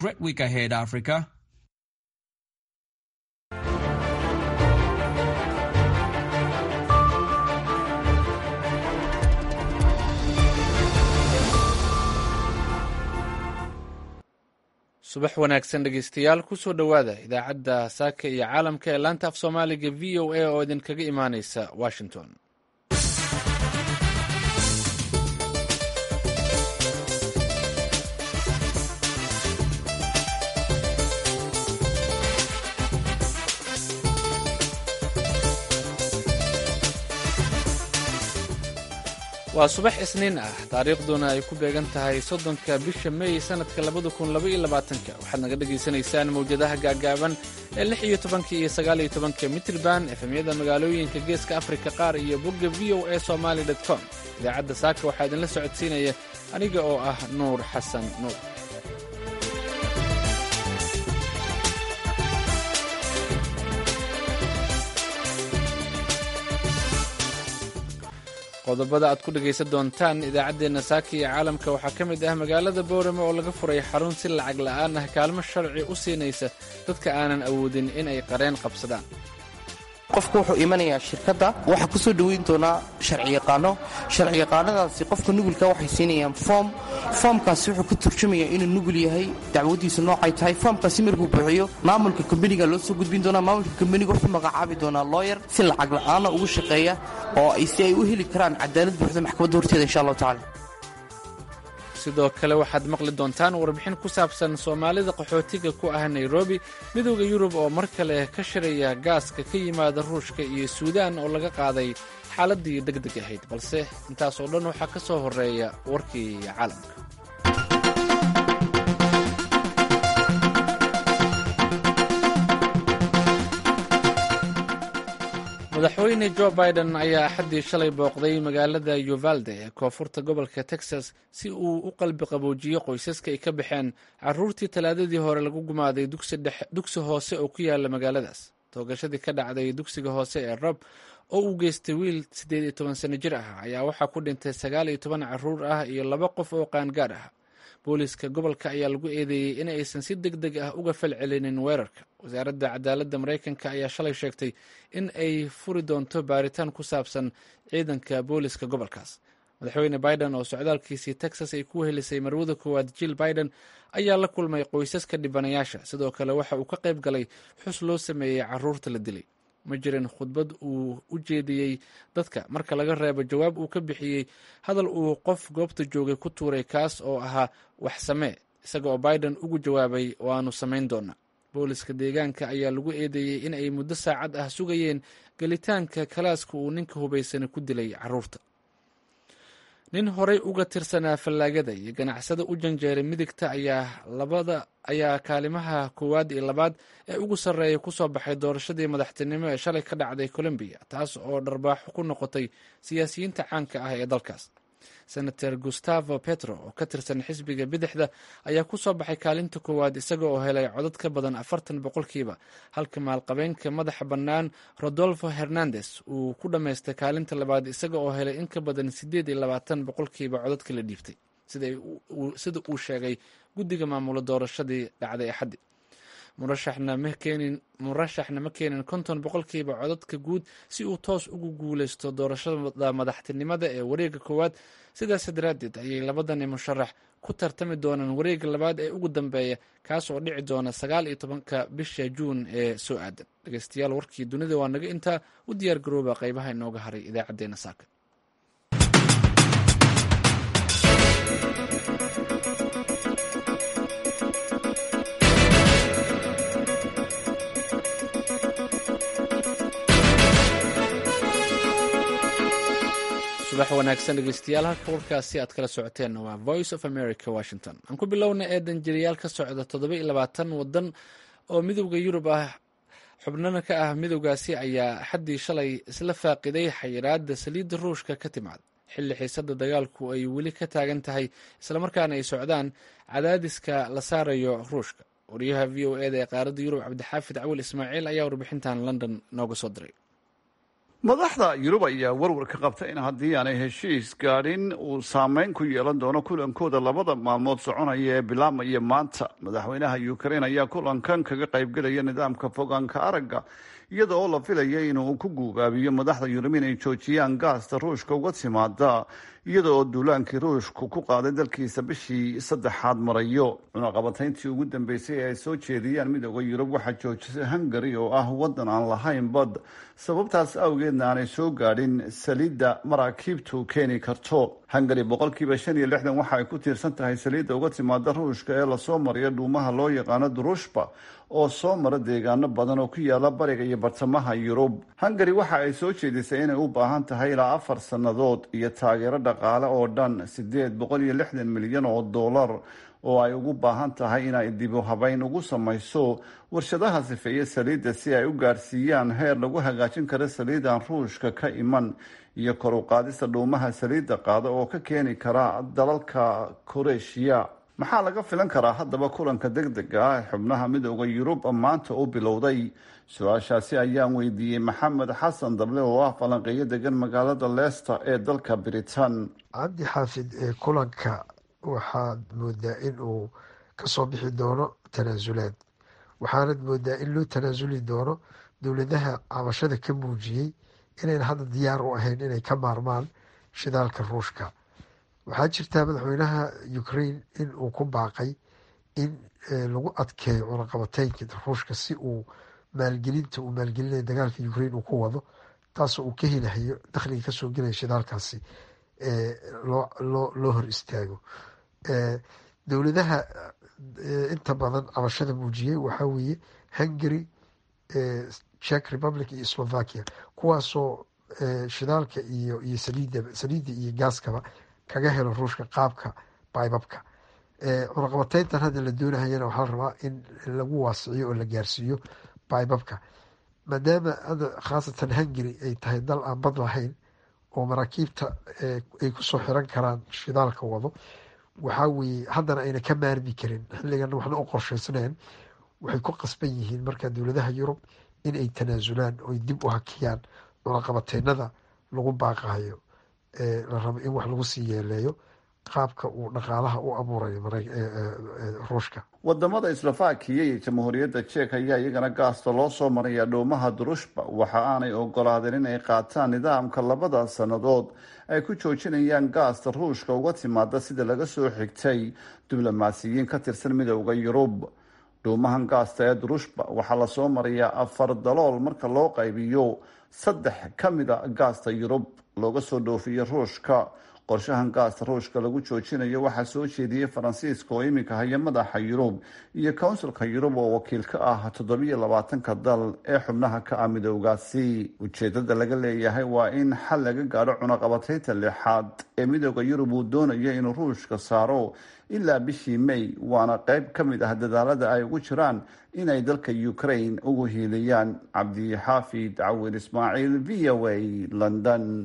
Great week ahead, Africa. subax wanaagsan dhegeystayaal kusoo dhowaada idaacadda saaka iyo caalamka ee laanta af soomaaliga v o a oo idinkaga imaaneysa washington waa subax isniin ah taariikhduna ay ku beegan tahay soddonka bisha mey sannadka labada kun laba iyo labaatanka waxaad naga dhagaysanaysaan mawjadaha gaagaaban ee lix iyo tobanka iyo sagaal iyo tobanka mitrban efemyada magaalooyinka geeska afrika qaar iyo bogga v o a somaali dot com idaacadda saaka waxaa idinla socodsiinaya aniga oo ah nuur xasan nuur qodobada aad ku dhegaysan doontaan idaacaddeenna saaka iyo caalamka waxaa ka mid ah magaalada boorame oo laga furay xarun si lacag la'aan ah kaalmo sharci u siinaysa dadka aanan awoodin in ay qareen qabsadaan qofku wuxuu imanayaa shirkadda waxaa ku soo dhoweyn doonaa sharciyaqaano sharciyaqaanadaasi qofka nugulka waxay siinayaan foom foomkaasi wuxuu ku turjumayaa inuu nugul yahay dacwadiisu noocay tahay foomkaasi markuu buuxiyo maamulka kombaniga loo soo gudbin doonaa maamulka kombaniga wuxuu magacaabi doonaa looyar si lacag la'aana ugu shaqeeya oo si ay u heli karaan cadaalad buuxda maxkamadda horteeda insha allahu tacala sidoo kale waxaad maqli doontaan warbixin ku saabsan soomaalida qaxootiga ku ah nairobi midooda yurub oo mar kale ka shiraya gaaska ka yimaada ruushka iyo suudaan oo laga qaaday xaaladdii deg deg ahayd balse intaas oo dhan waxaa ka soo horreeya warkii caalamka madaxweyne jo biden ayaa axaddii shalay booqday magaalada uvalde ee koonfurta gobolka texas si uu u qalbi qaboojiyo qoysaska ay ka baxeen caruurtii talaadadii hore lagu gumaaday dugsi hoose oo ku yaala magaaladaas toogashadii ka dhacday dugsiga hoose ee rob oo uu geystay wiil siddeed iyo toban sano jir ah ayaa waxaa ku dhintay sagaal iyo toban caruur ah iyo laba qof oo qaangaar ah booliiska gobolka ayaa lagu eedeeyey in aysan si deg deg ah uga falcelinin weerarka wasaaradda cadaaladda maraykanka ayaa shalay sheegtay in ay furi doonto baaritaan ku saabsan ciidanka booliiska gobolkaas madaxweyne biden oo socdaalkiisii texas ay ku helisay marwada koowaad jill biden ayaa la kulmay qoysaska dhibanayaasha sidoo kale waxa uu ka qayb galay xus loo sameeyey caruurta la dilay ma jirin khudbad uu u jeediyey dadka marka laga reebo jawaab uu ka bixiyey hadal uu qof goobta joogay ku tuuray kaas oo ahaa wax samee isaga oo biden ugu jawaabay waanu samayn doonaa booliska deegaanka ayaa lagu eedeeyey in ay muddo saacad ah sugayeen gelitaanka kalaaska uu ninka hubaysani ku dilay caruurta nin horey uga tirsanaa fallaagada iyo ganacsada u janjeeray midigta ayaa labada ayaa kaalimaha koowaad iyo labaad ee ugu sarreeya ku soo baxay doorashadii madaxtinimo ee shalay ka dhacday colombiya taas oo dharbaaxo ku noqotay siyaasiyiinta caanka ah ee dalkaas senator gustavo petro oo ka tirsan xisbiga bidixda ayaa ku soo baxay kaalinta koowaad isaga oo helay codad ka badan afartan boqolkiiba halka maalqabeenka madaxa bannaan rodolfo hernandes uu ku dhammaystay kaalinta labaad isaga oo helay in ka badan siddeed iyo labaatan boqolkiiba codadka la dhiibtay sida uu sheegay guddiga maamula doorashadii dhacday axaddi murashaxna ma keenin konton boqolkiiba codadka guud si uu toos ugu guuleysto doorashada madaxtinimada ee wareega koowaad sidaas daraaddeed ayay labadani musharax ku tartami doonaan wareega labaad ee ugu dambeeya kaas oo dhici doona sagaal iyo tobanka bisha juun ee soo aadan dhegeystayaal warkii dunida waa naga intaa u diyaar garooba qeybaha inooga haray idaacadeena saaka subax wanaagsan dhegeystayaal halka warkaasi aad kala socoteenna waa voice of america washington aan ku bilowna ee danjiriyaal ka socda toddoba iyo labaatan wadan oo midowda yurub ah xubnana ka ah midowgaasi ayaa axaddii shalay isla faaqiday xayiraadda saliidda ruushka ka timaad xilli xiisadda dagaalku ay weli ka taagan tahay islamarkaana ay socdaan cadaadiska la saarayo ruushka wariyaha v o eda ee qaaradda yurub cabdixaafid cawil ismaaciil ayaa warbixintan london nooga soo diray madaxda yurub ayaa warwar ka qabta in haddii aanay heshiis gaadhin uu saameyn ku yeelan doono kulankooda labada maalmood soconaya ee bilaabmaya maanta madaxweynaha ukrain ayaa kulankan kaga qaybgelaya nidaamka fogaanka aragga iyada oo la filaya inuu ku guubaabiyo madaxda yurub inay joojiyaan gaasta ruushka uga timaada iyada oo duulaankii ruushku ku qaaday dalkiisa bishii saddexaad marayo cunaqabatayntii ugu dambeysay ee ay soo jeediyaan midooda yurub waxaa joojisay hungari oo ah wadan aan lahayn bad sababtaas awgeedna aanay soo gaadhin saliidda maraakiibtu keeni karto hungari boqolkiiba shan iyo lixdan waxa ay ku tiirsan tahay saliidda uga timaada ruushka ee lasoo mariyo dhuumaha loo yaqaano durushba oo soo mara deegaano badan oo ku yaala bariga iyo bartamaha yurub hungari waxa ay soo jeedisay inay u baahan tahay ilaa afar sannadood iyo taageero dhaqaale oo dhan sideed boqol iyo lixdan milyan oo dollar oo ay ugu baahan tahay inay dibu habeyn ugu samayso warshadaha sifeeye saliidda si ay u gaarsiiyaan heer lagu hagaajin karo saliidan ruushka ka iman iyo kor u qaadista dhuumaha saliidda qaada oo ka keeni kara dalalka koreeshiya maxaa laga filan karaa haddaba kulanka deg dega ah ee xubnaha midooda yurub maanta u bilowday su-aashaasi ayaan weydiiyey maxamed xasan dable oo ah falanqeeyo degan magaalada leicester ee dalka britain cabdi xaafid ee kulanka waxaad moodaa in uu kasoo bixi doono tanaasulaad waxaanad moodaa in loo tanaasuli doono dowladaha cabashada ka muujiyey inayn hadda diyaar u ahayn inay ka maarmaan shidaalka ruushka waxaa jirtaa madaxweynaha ukraine in uu ku baaqay in lagu adkeeyo cunaqabateynka ruushka si uu maalgelinta uu maalgelinayo dagaalka ukraine uu ku wado taasoo uu ka helahayo dakhliga kasoo gelaya shidaalkaasi loo hor istaago dowladaha inta badan cabashada muujiyey waxaa weeye hungary czech republic iyo slovakia kuwaasoo shidaalka iyo iyo saliida saliidda iyo gaaskaba kaga helo ruushka qaabka baybabka cunaqabateyntan hadda la doonahayana waxaa la rabaa in lagu waasiciyo oo la gaarsiiyo baybabka maadaama hadda khaasatan hungary ay tahay dal aan bad lahayn oo maraakiibta ay kusoo xiran karaan shidaalka wado waxaa weeye haddana ayna ka maarmi karin xilligan waxna u qorshaysnayn waxay ku qasban yihiin marka dowladaha yurub in ay tanaasulaan oy dib u hakiyaan cunaqabateynada lagu baaqayo la rabo in wax lagu sii yeeleeyo qaabka uu dhaqaalaha u abuurayo ruushka wadamada slovakiya iyo jamhuuriyadda jek ayaa iyagana gaasta loo soo maraya dhoomaha durushba waxa aanay ogolaadeen inay qaataan nidaamka labada sannadood ay ku joojinayaan gaasta ruushka uga timaada sida laga soo xigtay diblomaasiyiin ka tirsan midooda yurub dhuumahan gaasta ee durushba waxaa lasoo marayaa afar dalool marka loo qaybiyo saddex ka mida gaasta yurub looga soo dhoofiyo ruushka qorshahan gaasta ruushka lagu joojinayo waxaa soo jeediyey faransiiska oo iminka haya madaxa yurub iyo kownsilka yurub oo wakiil ka ah toddobiyo labaatanka dal ee xubnaha ka ah midoogaasi ujeedada laga leeyahay waa in xal laga gaadho cunaqabateynta lixaad ee midooda yurub uu doonayo inuu ruushka saaro ilaa bishii may waana qayb ka mid ah dadaalada ay ugu jiraan inay dalka ukraine ugu hiiliyaan cabdixaafid cawin ismaaciil v o a london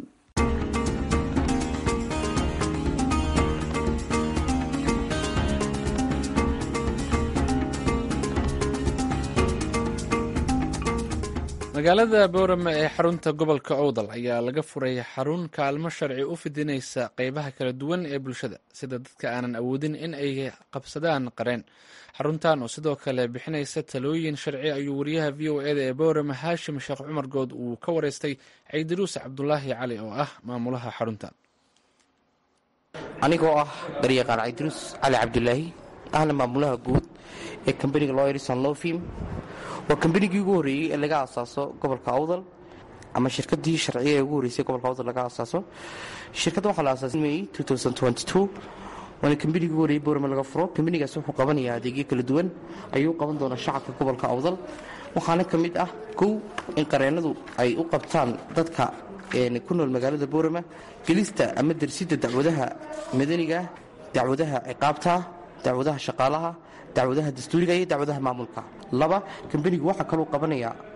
magaalada boorame ee xarunta gobolka owdal ayaa laga furay xarun kaalmo sharci u fidinaysa qeybaha kala duwan ee bulshada sida dadka aanan awoodin in ay qabsadaan qareen xaruntan oo sidoo kale bixinaysa talooyin sharci ayuu wariyaha v o eda ee boorame haashim sheekh cumar good uu ka wareystay ciidiruus cabdulaahi cali oo ah maamulaha xaruntan anigoo ah garyaqaan ciidiruus cali cabdulaahi ahna maamulaha guud ee kambaniga loyerson lofim waa kambanigii ugu horreeyey ee laga asaaso gobolka awdal ama shirkadii sharciya ee ugu horreysay gobolka awdal laga asaaso shirkadda waxaa la asaasay may waana kambanigii ugu horreeyey boorame laga furo kambanigaas wuxuu qabanayaa adeegyo kala duwan ayuu qaban doonaa shacabka gobolka awdal waxaana ka mid ah kow in qareennadu ay u qabtaan dadka ku nool magaalada boorama gelista ama darsidda dacwadaha madaniga dacwadaha ciqaabta dacwadaha shaqaalaha dacwadaha dastuuriga iyo dacwadaha maamulka laba kambanigu waxaa kaluu qabanayaa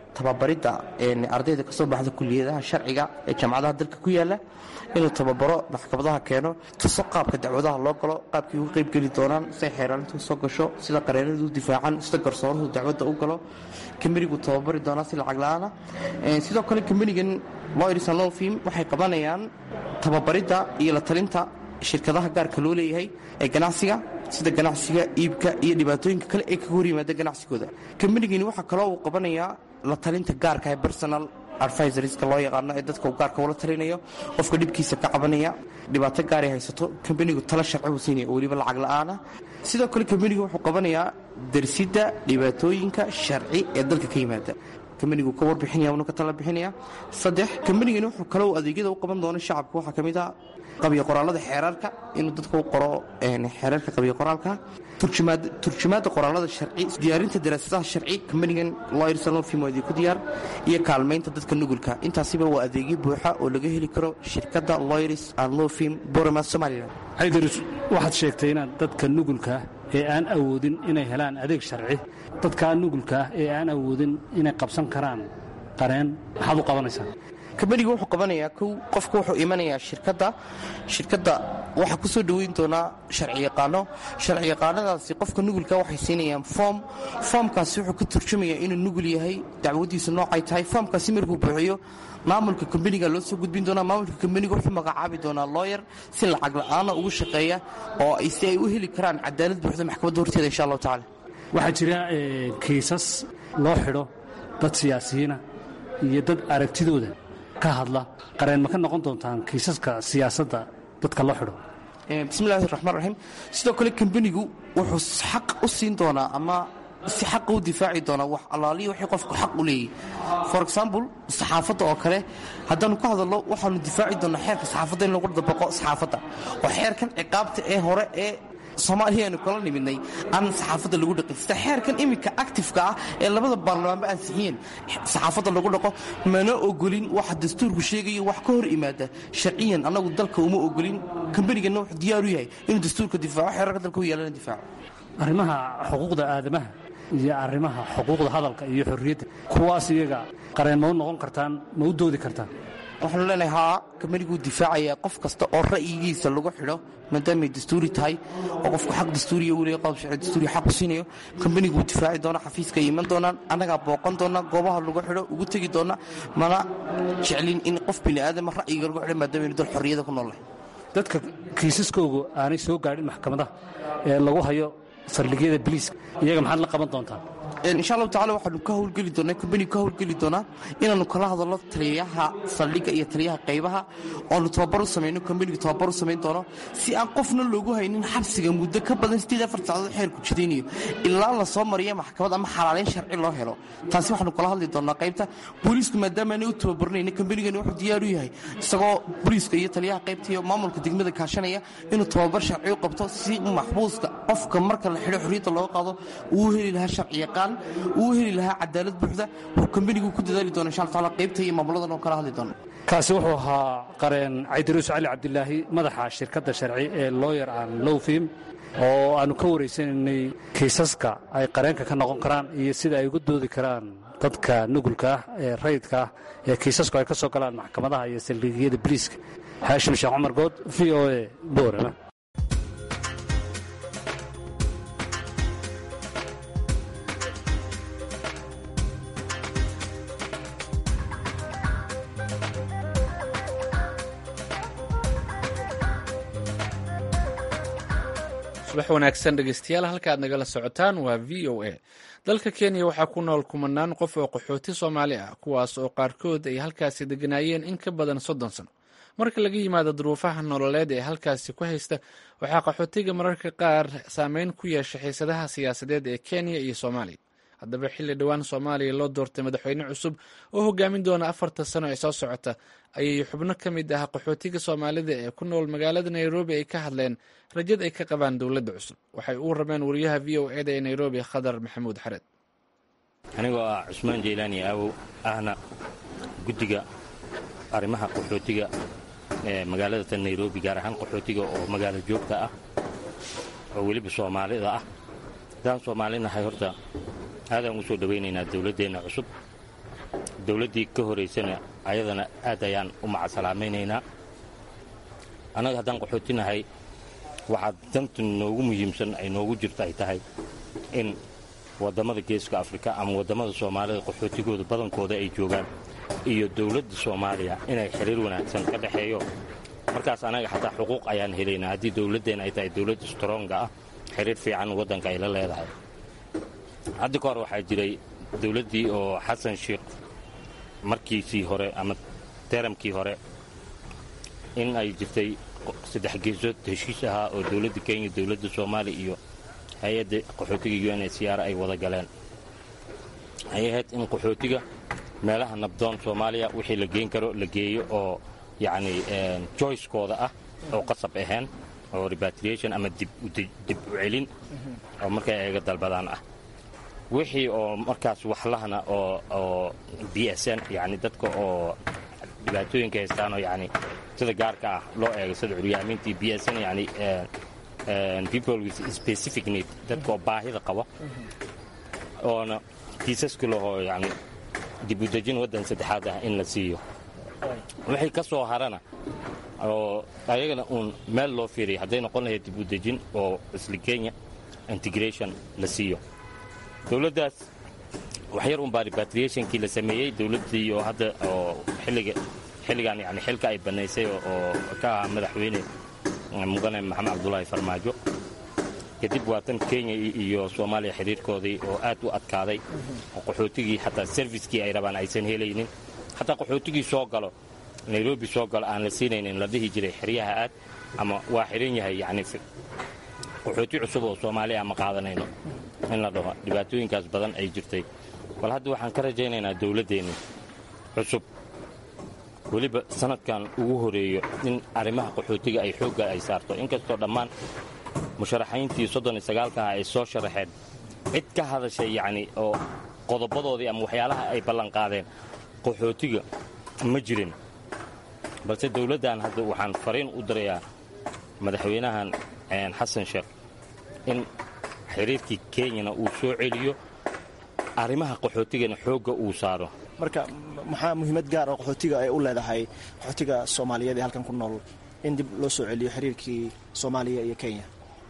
tababaridda ardayda kasoo baxda kuliyadaha sharciga ee jaamacadaha dalka ku yaala inuu tababaro maxkamadaha keeno tuso qaabka dacwadaha loo galo qaabkay uga qaybgeli doonaan siday xeeraalintu soo gasho sida qareenadu u difaacan sida garsooruhu dacwadda u galo kambanigu tababari doonaa si lacag la-aana sidoo kale kambanigan lawyers and law firm waxay qabanayaan tababaridda iyo la talinta shirkadaha gaarka loo leeyahay ee ganacsiga sida ganacsiga iibka iyo dhibaatooyinka kale ee kaga hor yimaada ganacsigooda kambanigani waxaa kaloo uu qabanayaa la talinta gaarka ee personal advisorska loo yaqaano ee dadka uu gaarka ula talinayo qofka dhibkiisa ka cabanaya dhibaato gaaray haysato kambanigu tala sharci uu siinaya oo weliba lacag la-aana sidoo kale kambanigu wuxuu qabanayaa darsidda dhibaatooyinka sharci ee dalka ka yimaada kambanigu ka warbixinaya unu ka tala bixinaya saddex kambanigani wuxuu kaloo adeegyada u qaban doona shacabka waxaa ka mid ah qabiyo qoraalada xeeraarka inuu dadka u qoro xeeraarka qabiyo qoraalka turjumaadda qoraalada sharci diyaarinta daraasadaha sharci kambanigan lawyers and law firm waa ku diyaar iyo kaalmaynta dadka nugulka intaasiba waa adeegyo buuxa oo laga heli karo shirkadda lawyers and law firm borama somaliland xaydarus waxaad sheegtay inaad dadka nugulka ee aan awoodin inay helaan adeeg sharci dadkaa nugulka ah ee aan awoodin inay qabsan karaan qareen maxaad u qabanaysaa kambanigu wuxuu qabanayaa kow qofku wuxuu imanayaa shirkadda shirkadda waxaa ku soo dhoweyn doonaa sharci yaqaano sharci yaqaanadaasi qofka nugulka waxay siinayaan foom foomkaasi wuxuu ka turjumayaa inuu nugul yahay dacwadiisu noocay tahay foomkaasi markuu buuxiyo maamulka kambaniga loo soo gudbin doonaa maamulka kambaniga wuxuu magacaabi doonaa looyer si lacag la-aana ugu shaqeeya oo si ay u heli karaan cadaalad buuxda maxkamadda horteeda insha allahu tacala waxaa jira kiisas loo xidho dad siyaasiyiina iyo dad aragtidooda ka hadla qareen ma ka noqon doontaan kiisaska siyaasadda dadka loo xidho bismillahi raxmaan raxiim sidoo kale kambanigu wuxuu xaq u siin doonaa ama si xaqa u difaaci doonaa wax allaaliya waxay qofku xaq u leeyahy for example saxaafadda oo kale haddaannu ka hadalno waxaanu difaaci doonaa xeerka saxaafadda in lagu dabaqo saxaafadda oo xeerkan ciqaabta ee hore ee soomaaliya aynu kala nimidnay aan saxaafadda lagu dhaqin sida xeerkan iminka actifeka ah ee labada baarlamaanba ansixiyeen saxaafadda lagu dhaqo mana ogolin waxa dastuurku sheegayo wax ka hor imaada sharciyan annagu dalka uma ogolin kambanigana wuxuu diyaar u yahay inuu dastuurka difaaco xeerarka dalka u yaalana difaaco arrimaha xuquuqda aadamaha iyo arrimaha xuquuqda hadalka iyo xorriyadda kuwaas iyaga qareen ma u noqon kartaan ma u doodi kartaan waxaanu leenahay haa kambaniguu difaacayaa qof kasta oo ra'yigiisa lagu xidho maadaamay dastuuri tahay oo qofku xaq dastuuriya uu leeyahay qodob sharci dastuuriya xaq u siinayo kambaniguu difaaci doona xafiiska ay iman doonaan annagaa booqan doona goobaha lagu xidho ugu tegi doona mana jeclin in qof bini aadama ra'yiga lagu xidho maadaamanu dal xorriyada ku noolahay dadka kiisaskoogu aanay soo gaadhin maxkamadaha ee lagu hayo saldhigyada biliiska iyaga maxaad la qaban doontaan insha allahu tacala waxaanu ka howlgeli doonaa kambanigu ka howlgeli doonaa inaannu kala hadalno taliyaha saldhigga iyo taliyaha qaybaha oanu tababar u samayno kambanigu tababar u samayn doono si aan qofna loogu haynin xabsiga muddo ka badan siddeed afar saacadood xeerku jidaynayo ilaa la soo mariya maxkamad ama xalaalayn sharci loo helo taasi waxaanu kala hadli doonaa qaybta booliisku maadaamaanay u tababarnayna kambanigani wuxuu diyaar u yahay isagoo booliiska iyo taliyaha qaybta iyo maamulka degmada kaashanaya inuu tababar sharci u qabto si maxbuuska qofka marka la xidho xorriyadda looga qaado uu heli lahaa sharci yaqaan uu heli lahaa cadaalad buuxda wuxuu kambanigu ku dadaali doona insha alla taala qaybta iyo maamuladan oo kala hadli doona kaasi wuxuu ahaa qareen caydaruus cali cabdilaahi madaxa shirkadda sharci ee looyer aan lowfim oo aannu ka waraysanaynay kiisaska ay qareenka ka noqon karaan iyo sida ay uga doodi karaan dadka nugulka ah ee rayidka ah ee kiisasku ay ka soo galaan maxkamadaha iyo saldhigyada biliiska haashim sheekh cumar good v o e boorama subax wanaagsan dhegeystayaal halka aad nagala socotaan waa v o a dalka kenya waxaa ku nool kumanaan qof oo qaxooti soomaali ah kuwaas oo qaarkood ay halkaasi deganaayeen in ka badan soddon sano marka laga yimaado duruufaha nololeed ee halkaasi ku haysta waxaa qaxootiga mararka qaar saameyn ku yeesha xiisadaha siyaasadeed ee kenya iyo soomaaliya haddaba xilli dhowaan soomaaliya loo doortay madaxweyne cusub oo hogaamin doona afarta sano ee soo socota ayay xubno ka mid ah qaxootiga soomaalida ee ku nool magaalada nairobi ay ka hadleen rajad ay ka qabaan dowladda cusub waxay u warrameen wariyaha v o eda ee nairobi khadar maxamuud xareed anigoo ah cusmaan jeylaani aawow ahna guddiga arrimaha qaxootiga ee magaalada nairobi gaar ahaan qaxootiga oo magaalo joogta ah oo weliba soomaalida ah haddaan soomaalinahay horta aadaan u soo dhowaynaynaa dowladdeenna cusub dowladdii ka horaysana ayadana aad ayaan u macasalaamaynaynaa annaga haddaan qaxootinahay waxaa danta noogu muhiimsan ay noogu jirto ay tahay in waddamada geeska afrika ama waddamada soomaalida qaxootigooda badankooda ay joogaan iyo dowladda soomaaliya inay xiriir wanaagsan ka dhexeeyo markaas annaga xataa xuquuq ayaan helaynaa haddii dowladdeen ay tahay dowladd stronga ah xiriir fiican waddanka ay la leedahay hadda ka hor waxaa jiray dowladdii oo xasan sheikh markiisii hore ama teramkii hore in ay jirtay saddex geesood heshiis ahaa oo dowladda kenya dowladda soomaaliya iyo hay-adda qaxootiga u n h c r ay wada galeen ay ahayd in qaxootiga meelaha nabdoon soomaaliya wixii la geen karo la geeyo oo yacni joycekooda ah oo qasab ahayn oo repatriation ama dib u celin oo markay ayaga dalbadaan ah wixii oo markaas waxlahna oo b s n yani dadka oo dhibaatooyinka haystaanoo yani sida gaarka ah loo eego sida curyaamintii b s n yani people with specific need dadka oo baahida qaba oona kiisaska lahoo yani dib u dejin waddan saddexaad ah in la siiyo wixii ka soo harana oo ayagana uun meel loo fiiriya hadday noqon lahayd dib u dejin oo isla kenya integration la siiyo dowladdaas waxyar unbaa repatriationkii la sameeyey dowladdii oo hadda oo xilliga xilligan yani xilka ay bannaysay oo ka ahaa madaxweyne mudane maxamed cabdulaahi farmaajo kadib waa tan kenya iyo soomaaliya xidhiirkoodii oo aad u adkaaday oo qaxootigii xataa serviskii ay rabaan aysan helaynin xataa qaxootigii soo galo nairobi soo galo aan la siinaynin la dhihi jiray xeryaha aad ama waa xidhan yahay yani qaxooti cusub oo soomaaliya ma qaadanayno in la dhaho dhibaatooyinkaas badan ay jirtay bal hadda waxaan ka rajaynaynaa dowladdeenni cusub weliba sanadkan ugu horeeyo in arrimaha qaxootiga ay xoogga ay saarto inkastoo dhammaan musharaxayntii soddon iyo sagaalka ah ay soo sharaxeen cid ka hadashay yacni oo qodobadoodii ama waxyaalaha ay ballanqaadeen qaxootiga ma jirin balse dowladdan hadda waxaan fariin u dirayaa madaxweynahan xasan sheekh in xiriirkii kenyana uu soo celiyo arrimaha qaxootigana xoogga uu saaro marka maxaa muhiimad gaar oo qaxootiga ay u leedahay qaxootiga soomaaliyeed ee halkan ku nool in dib loo soo celiyo xiriirkii soomaaliya iyo kenya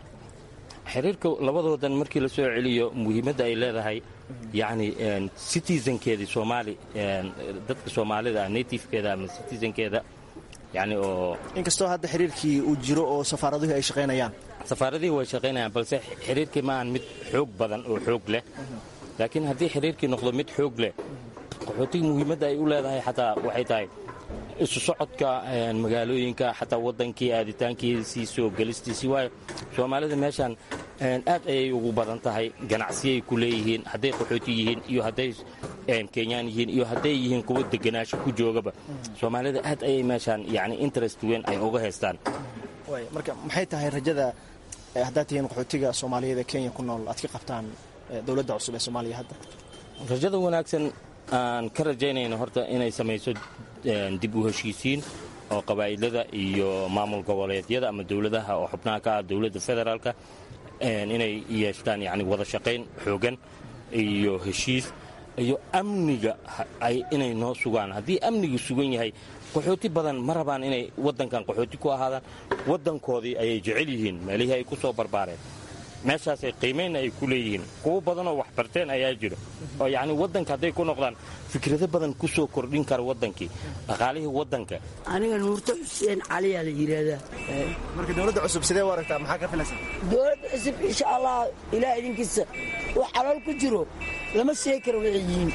xiriirka labadoodan markii la soo celiyo muhiimadda ay leedahay yacni citizenkeedii soomaali dadka soomaalida natifekeeda ama citizenkeeda yani oo inkastoo hadda xiriirkii uu jiro oo safaaraduhu ay shaqaynayaan safaaradihii way shaqaynayaan balse xiriirkii ma aan mid xoog badan oo xoog leh laakiin haddii xiriirkii noqdo mid xoog leh qaxootiga muhiimadda ay u leedahay xataa waxay tahay isu socodka magaalooyinka xataa waddankii aaditaankiisii soo gelistiisii waayo soomaalida meeshaan aad ayay ugu badan tahay ganacsiyay ku leeyihiin hadday qaxooti yihiin iyo hadday kenyaan yihiin iyo hadday yihiin kuwa deganaasho ku joogaba soomaalida aad ayay meeshaan yani interest weyn ay uga haystaan marka maxay tahay rajada haddaad tihiin qaxootiga soomaaliyeed ee kenya ku nool aad ka qabtaan dowladda cusub ee soomaaliya hadda rajada wanaagsan aan ka rajaynayno horta inay samayso dib u heshiisiin oo qabaa'ilada iyo maamul goboleedyada ama dowladaha oo xubnaha ka ah dowladda federaalka inay yeeshtaan yani wada shaqayn xoogan iyo heshiis iyo amniga inay noo sugaan haddii amnigu sugan yahay qaxooti badan ma rabaan inay waddankan qaxooti ku ahaadaan waddankoodii ayay jecel yihiin meelihii ay ku soo barbaareen meeshaasay qiimaynna ay ku leeyihiin kuwo badanoo wax barteen ayaa jiro oo yacni waddanka hadday ku noqdaan fikrado badan ku soo kordhin kara waddankii dhaqaalihii waddanka aniga nuurto xuseen caliyaa la yidhaahdaa marka dowladda cusub sidee u aragtaa maxaa ka filaysa dowladda cusub insha allah ilaah idinkiisa wax calool ku jiro lama sheegi karo waxay yihiin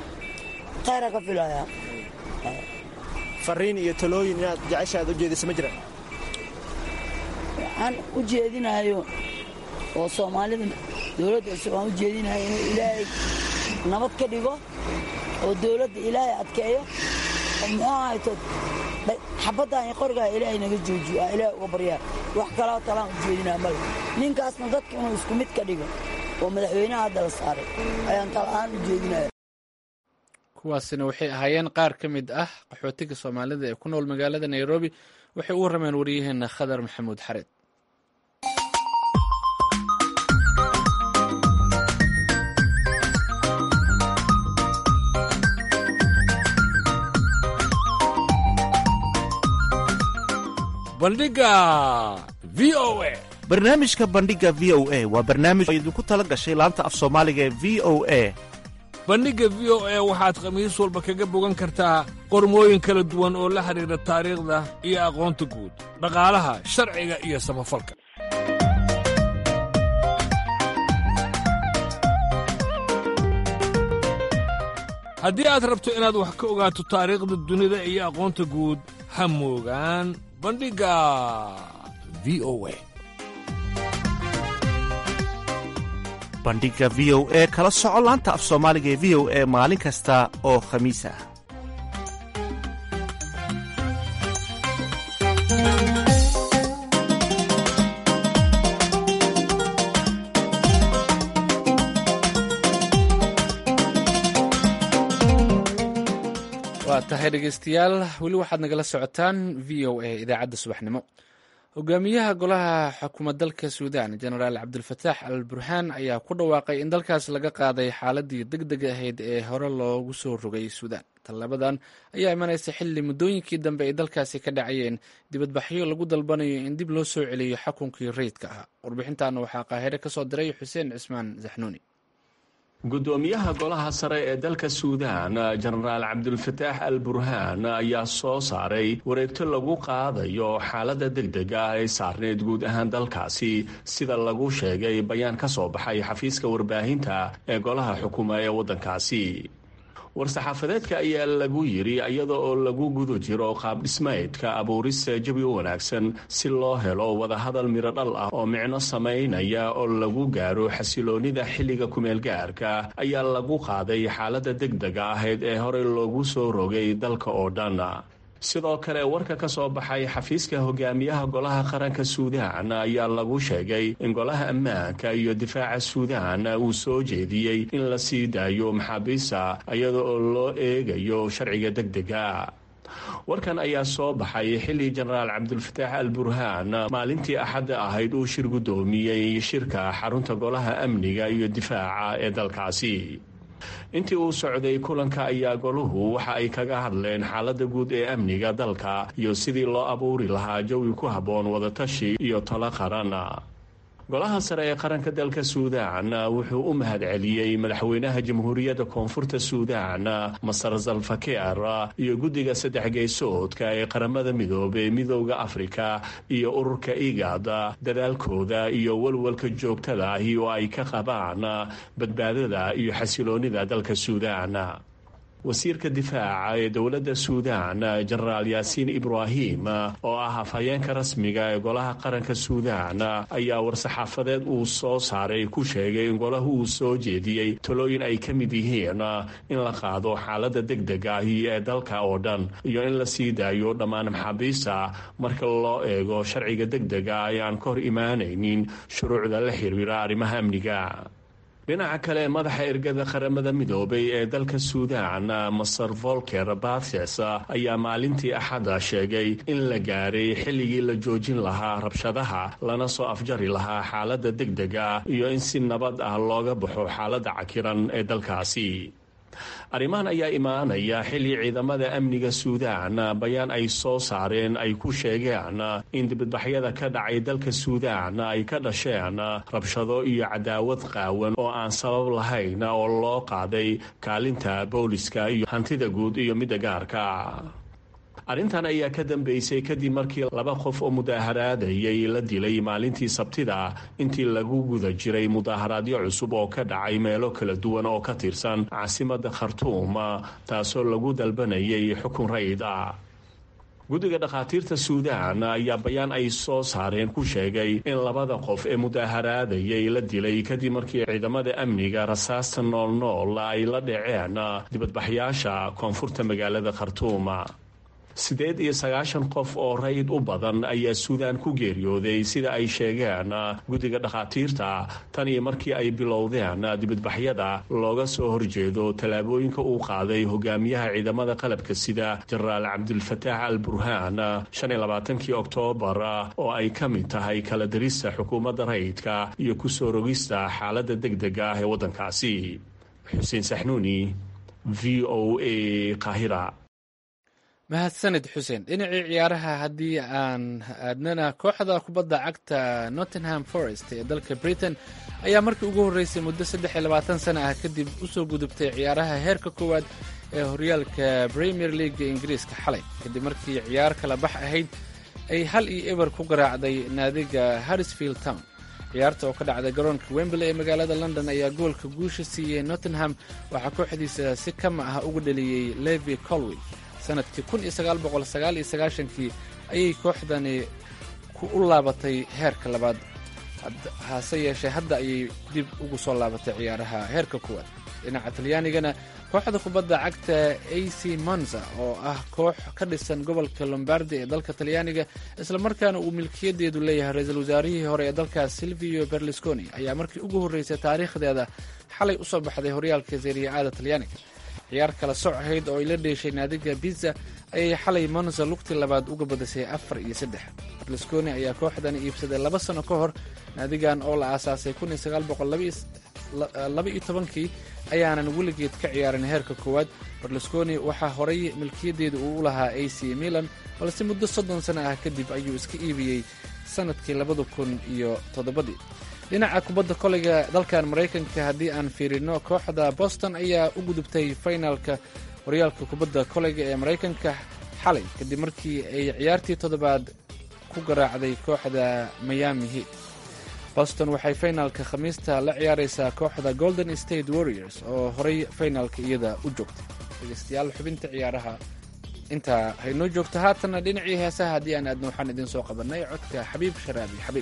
khayraa ka filayaa fariin iyo talooyin inaad jecesha aad u jeedisa ma jiraan waxaan u jeedinayo oo soomaalida dowladda cusub aan u jeedinayo inuu ilaahay nabad ka dhigo oo dowladda ilaahay adkeeyo oo muxuu ahayto xabaddan iyo qorigaa ilaahay naga joojiyo aa ilaahay uga baryaa wax kaloo talaan u jeedinaa male ninkaasna dadka inuu isku mid ka dhigo oo madaxweynaha hadda la saaray ayaan tala'aan u jeedinaya kuwaasina waxay ahaayeen qaar ka mid ah qaxootiga soomaalida ee ku nool magaalada nairobi waxay u warrameen waryaheena khadar maxamuud xareed bandhiga v o a barnaamijka bandhiga v o a waa barnaamij oo idinku tala gashay laanta af soomaaliga ee v o a bandhigga v o a waxaad khamiis walba kaga bogan kartaa qormooyin kala duwan oo la xidhiidha taariikhda iyo aqoonta guud dhaqaalaha sharciga iyo samafalka haddii aad rabto inaad wax ka ogaato taariikhda dunida iyo aqoonta guud ha moogaan bandhigga v o a bandhiga v o e kala soco laanta af soomaaliga ee v o e maalin kasta oo khamiis ah waa tahay dhegeystayaal weli waxaad nagala socotaan v o a idaacadda subaxnimo hogaamiyaha golaha xukuumad dalka suudaan jenaraal cabdulfataax al burhaan ayaa ku dhawaaqay in dalkaas laga qaaday xaaladii deg deg ahayd ee hore loogu soo rogay suudaan tallabadan ayaa imanaysa xilli muddooyinkii dambe ay dalkaasi ka dhacayeen dibadbaxyo lagu dalbanayo in dib loo soo celiyo xukunkii rayidka ahaa warbixintaana waxaa qaahire ka soo diray xuseen cismaan zaxnuuni gudoomiyaha golaha sare ee dalka suudaan jenaraal cabdulfataax al burhaan ayaa soo saaray wareegto lagu qaadayo xaaladda degdega ah ee saarneed guud ahaan dalkaasi sida lagu sheegay bayaan ka soo baxay xafiiska warbaahinta ee golaha xukuma ee waddankaasi war-saxaafadeedka ayaa lagu yidhi iyada oo lagu guda jiro qaabdhismaydka abuurista jawi wanaagsan si loo helo wadahadal midho dhal ah oo micno samaynaya oo lagu gaaro xasiloonnida xilliga kumeelgaarka ayaa lagu qaaday xaaladda degdega ahayd ee horey loogu soo rogay dalka oo dhan sidoo kale warka ka soo baxay xafiiska hogaamiyaha golaha qaranka suudaan ayaa lagu sheegay in golaha ammaanka iyo difaaca suudaan uu soo jeediyey in la sii daayo maxaabiista iyada oo loo eegayo sharciga degdega warkan ayaa soo baxay xilli jenaraal cabdulfataax al burhaan maalintii axadda ahayd uu shir guddoomiyey shirka xarunta golaha amniga iyo difaaca ee dalkaasi intii uu socday kulanka ayaa goluhu waxa ay kaga hadleen xaaladda guud ee amniga dalka iyo sidii loo abuuri lahaa jawi ku habboon wadatashi iyo talo qaran golaha sare ee qaranka dalka suudaan wuxuu u mahad celiyey madaxweynaha jamhuuriyadda koonfurta suudaan masar salfakeer iyo guddiga saddex geysoodka ee qaramada midoobey midooda afrika iyo ururka igad dadaalkooda iyo walwalka joogtada ahi oo ay ka qabaan badbaadada iyo xasiloonnida dalka suudaan wasiirka difaaca ee dowladda suudaan jenaraal yaasiin ibraahim oo ah afhayeenka rasmiga ee golaha qaranka suudaan ayaa war-saxaafadeed uu soo saaray ku sheegay in golahu uu soo jeediyey talooyin ay ka mid yihiin in la qaado xaaladda degdega ahi ee dalka oo dhan iyo in la sii daayo dhammaan maxaabiista marka loo eego sharciga degdega ee aan ka hor imaanaynin shuruucda la xiriira arrimaha amniga dhinaca kale madaxa ergada qaramada midoobay ee dalka suudaan maser volker bathes ayaa maalintii axadda sheegay in la gaaray xilligii la joojin lahaa rabshadaha lana soo afjari lahaa xaaladda degdega iyo in si nabad ah looga baxo xaaladda cakiran ee dalkaasi arrimahan ayaa imaanaya xilli ciidamada amniga suudaan bayaan ay soo saareen ay ku sheegeen in dibadbaxyada ka dhacay dalka suudaan ay ka dhasheen rabshado iyo cadaawad qaawan oo aan sabab lahayn oo loo qaaday kaalinta booliska iyo hantida guud iyo midda gaarka arrintan ayaa ka dambeysay kadib markii laba qof oo mudaaharaadayay la dilay maalintii sabtida intii lagu guda jiray mudaaharaadyo cusub oo ka dhacay meelo kala duwan oo ka tirsan caasimadda khartuum taasoo lagu dalbanayay xukun rayid ah guddiga dhakhaatiirta suudaan ayaa bayaan ay soo saareen ku sheegay in labada qof ee mudaaharaadayay la dilay kadib markii ciidamada amniga rasaasta noolnool ay la dhaceen dibadbaxyaasha koonfurta magaalada khartuum siddeed iyo sagaashan qof oo rayid u badan ayaa suudaan ku geeriyooday sida ay sheegeen guddiga dhakhaatiirta tan iyo markii ay bilowdeen dibadbaxyada looga soo horjeedo tallaabooyinka uu qaaday hogaamiyaha ciidamada qalabka sida jenaraal cabdulfataax al burhaan shan iyo labaatankii oktoobar oo ay ka mid tahay kala dirista xukuumadda rayidka iyo ku soo rogista xaaladda degdega ah ee waddankaasi xuseen saxnuuni v o a qaahira mahadsanid xuseen dhinacii ciyaaraha haddii aan aadnana kooxda kubadda cagta nottingham forest ee dalka britain ayaa markii ugu horreysay muddo saddex iyo labaatan sana ah kadib usoo gudubtay ciyaaraha heerka koowaad ee horyaalka premier leaga ingiriiska xalay kadib markii ciyaar kala bax ahayd ay hal iyo eber ku garaacday naadiga harrisfield town ciyaarta oo ka dhacday garoonka wembley ee magaalada london ayaa goolka guusha siiyey nottingham waxaa kooxdiisa si kama ah uga dhaliyey levi colway sanadkii kun iyo sagaal boqol sagaal iyo sagaashankii ayay kooxdani ku u laabatay heerka labaad hase yeeshee hadda ayay dib ugu soo laabatay ciyaaraha heerka kuwaad dhinaca talyaanigana kooxda kubadda cagta a c monza oo ah koox ka dhisan gobolka lombardi ee dalka talyaaniga islamarkaana uu milkiyadeedu leeyahay ra-iisul wasaarihii hore ee dalkaas silvio berlusconi ayaa markii ugu horreysay taariikhdeeda xalay usoo baxday horyaalka seriya-aada talyaaniga ciyaar kala soc ahayd oo ay la dheeshay naadiga biza ayay xalay monza lugti labaad uga badisay afar iyo saddex berlusconi ayaa kooxdani iibsaday laba sano ka hor naadigan oo la aasaasay kun iyo sagaal boqol laba iyo tobankii ayaanan weligeed ka ciyaarin heerka koowaad berlusconi waxaa horay milkiyadeeda uu u lahaa a c milan balse muddo soddon sano ah kadib ayuu iska iibiyey sanadkii labada kun iyo toddobadii dhinaca kubadda koleyga dalkan maraykanka haddii aan fiirino kooxda boston ayaa u gudubtay finalka horyaalka kubadda koleyga ee maraykanka xalay kadib markii ay ciyaartii toddobaad ku garaacday kooxda miami heat boston waxay finalka khamiista la ciyaareysaa kooxda golden state warriors oo horay finalka iyada u joogtay dhegeystayaal xubinta ciyaaraha intaa haynoo joogto haatanna dhinacii heesaha haddii aan aadno waxaan idiin soo qabanay codka xabiib sharaabi xabiib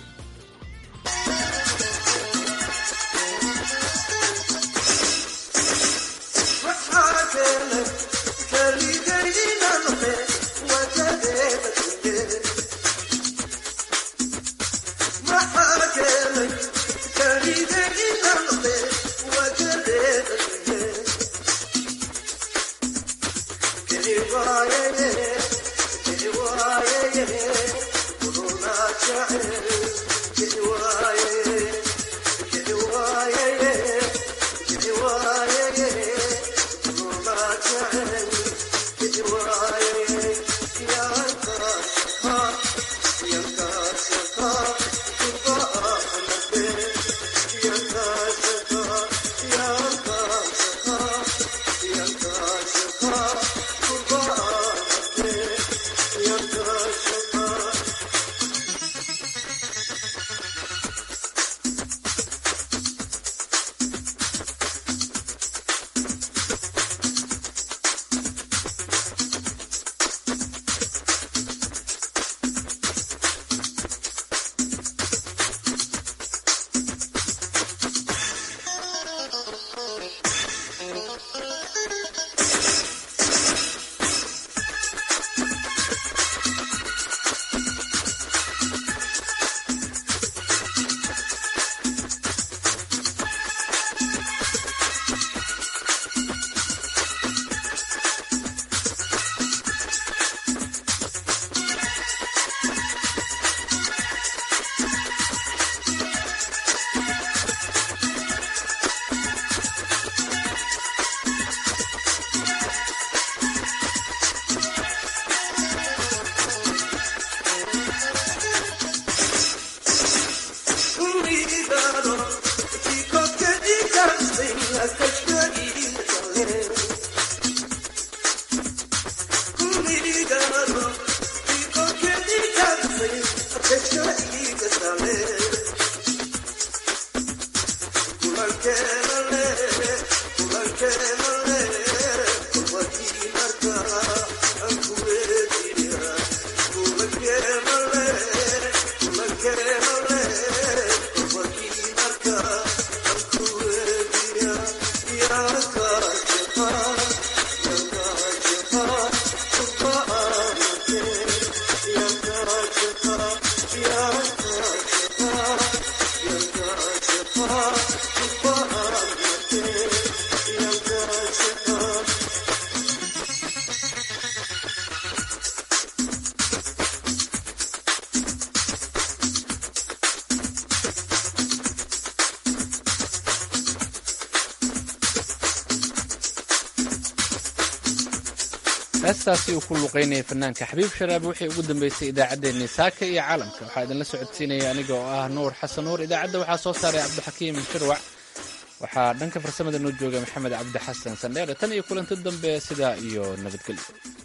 heestaasi uu ku luqaynayay fanaanka xabiib sharaab wixii ugu dambeysay idaacaddeenni saaka iyo caalamka waxaa idinla socodsiinaya aniga oo ah nuur xasan nuur idaacadda waxaa soo saaray cabdixakiim shirwac waxaa dhanka farsamada noo jooga maxamed cabdi xasan sandheere tan iyo kulanti dambe sidaa iyo nabadgelyo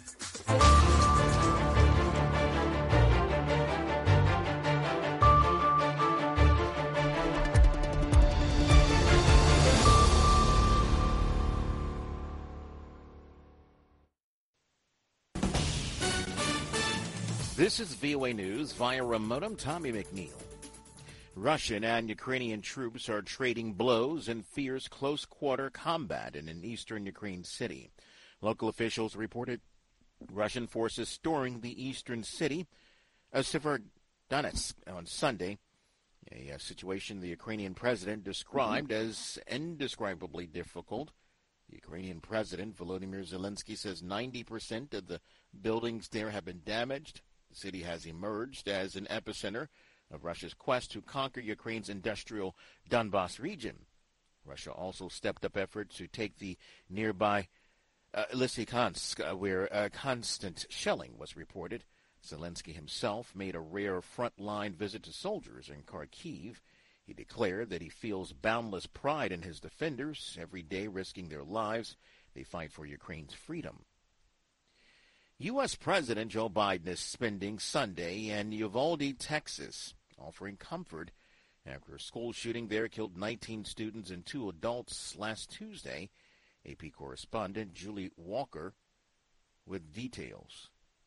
This is VOA News via remote. I'm Tommy McNeil. Russian and Ukrainian troops are trading blows in fierce close quarter combat in an eastern Ukraine city. Local officials reported Russian forces storming the eastern city of Severodonetsk on Sunday, a, a situation the Ukrainian president described as indescribably difficult. The Ukrainian president, Volodymyr Zelensky, says 90% of the buildings there have been damaged. The city has emerged as an epicenter of Russia's quest to conquer Ukraine's industrial Donbass region. Russia also stepped up efforts to take the nearby uh, Lysychansk, uh, where uh, constant shelling was reported. Zelensky himself made a rare front-line visit to soldiers in Kharkiv. He declared that he feels boundless pride in his defenders, every day risking their lives. They fight for Ukraine's freedom. U.S. President Joe Biden is spending Sunday in Uvalde, Texas, offering comfort after a school shooting there killed 19 students and two adults last Tuesday. AP correspondent Julie Walker with details.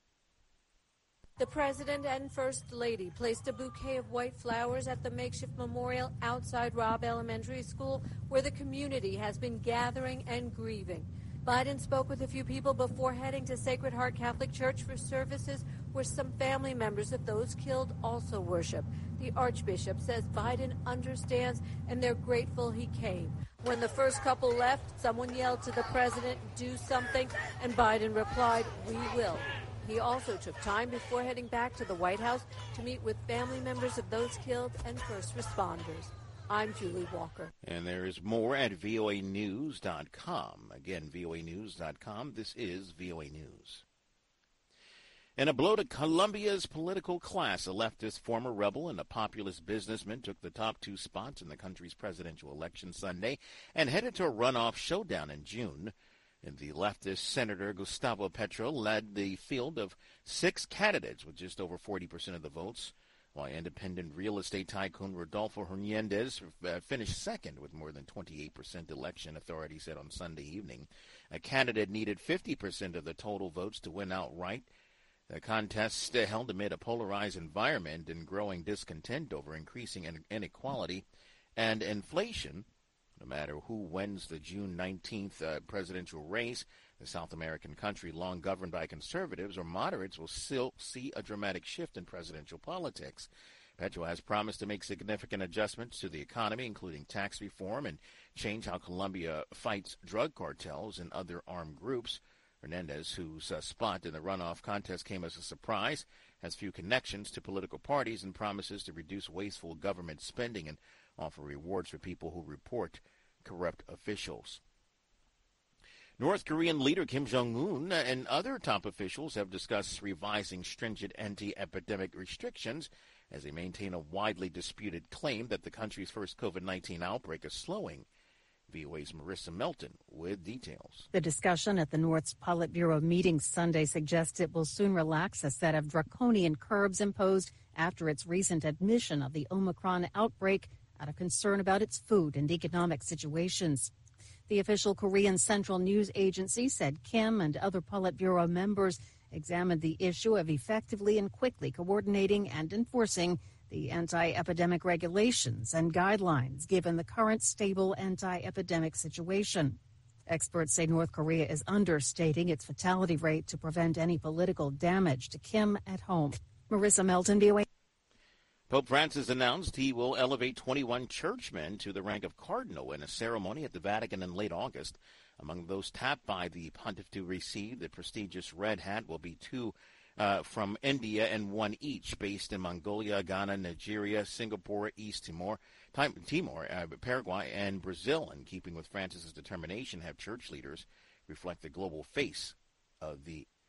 The President and First Lady placed a bouquet of white flowers at the makeshift memorial outside Robb Elementary School, where the community has been gathering and grieving. Biden spoke with a few people before heading to Sacred Heart Catholic Church for services where some family members of those killed also worship. The Archbishop says Biden understands and they're grateful he came. When the first couple left, someone yelled to the president, do something, and Biden replied, we will. He also took time before heading back to the White House to meet with family members of those killed and first responders. I'm Julie Walker. And there is more at voanews.com. Again, voanews.com. This is VOA News. In a blow to Colombia's political class, a leftist former rebel and a populist businessman took the top two spots in the country's presidential election Sunday and headed to a runoff showdown in June. And the leftist Senator Gustavo Petro led the field of six candidates with just over 40% of the votes while independent real estate tycoon Rodolfo Hernandez uh, finished second with more than 28% election authorities said on Sunday evening. A candidate needed 50% of the total votes to win outright. The contest uh, held amid a polarized environment and growing discontent over increasing inequality and inflation. No matter who wins the June 19th uh, presidential race, the South American country, long governed by conservatives or moderates, will still see a dramatic shift in presidential politics. Petro has promised to make significant adjustments to the economy, including tax reform and change how Colombia fights drug cartels and other armed groups. Hernandez, whose uh, spot in the runoff contest came as a surprise, has few connections to political parties and promises to reduce wasteful government spending and offer rewards for people who report corrupt officials. North Korean leader Kim Jong un and other top officials have discussed revising stringent anti epidemic restrictions as they maintain a widely disputed claim that the country's first COVID 19 outbreak is slowing. VOA's Marissa Melton with details. The discussion at the North's Politburo meeting Sunday suggests it will soon relax a set of draconian curbs imposed after its recent admission of the Omicron outbreak out of concern about its food and economic situations. The official Korean Central News Agency said Kim and other Politburo members examined the issue of effectively and quickly coordinating and enforcing the anti epidemic regulations and guidelines given the current stable anti epidemic situation. Experts say North Korea is understating its fatality rate to prevent any political damage to Kim at home. Marissa Melton, VOA. Pope Francis announced he will elevate 21 churchmen to the rank of cardinal in a ceremony at the Vatican in late August. Among those tapped by the pontiff to receive the prestigious red hat will be two uh, from India and one each based in Mongolia, Ghana, Nigeria, Singapore, East Timor, Timor, uh, Paraguay, and Brazil. In keeping with Francis's determination, have church leaders reflect the global face of the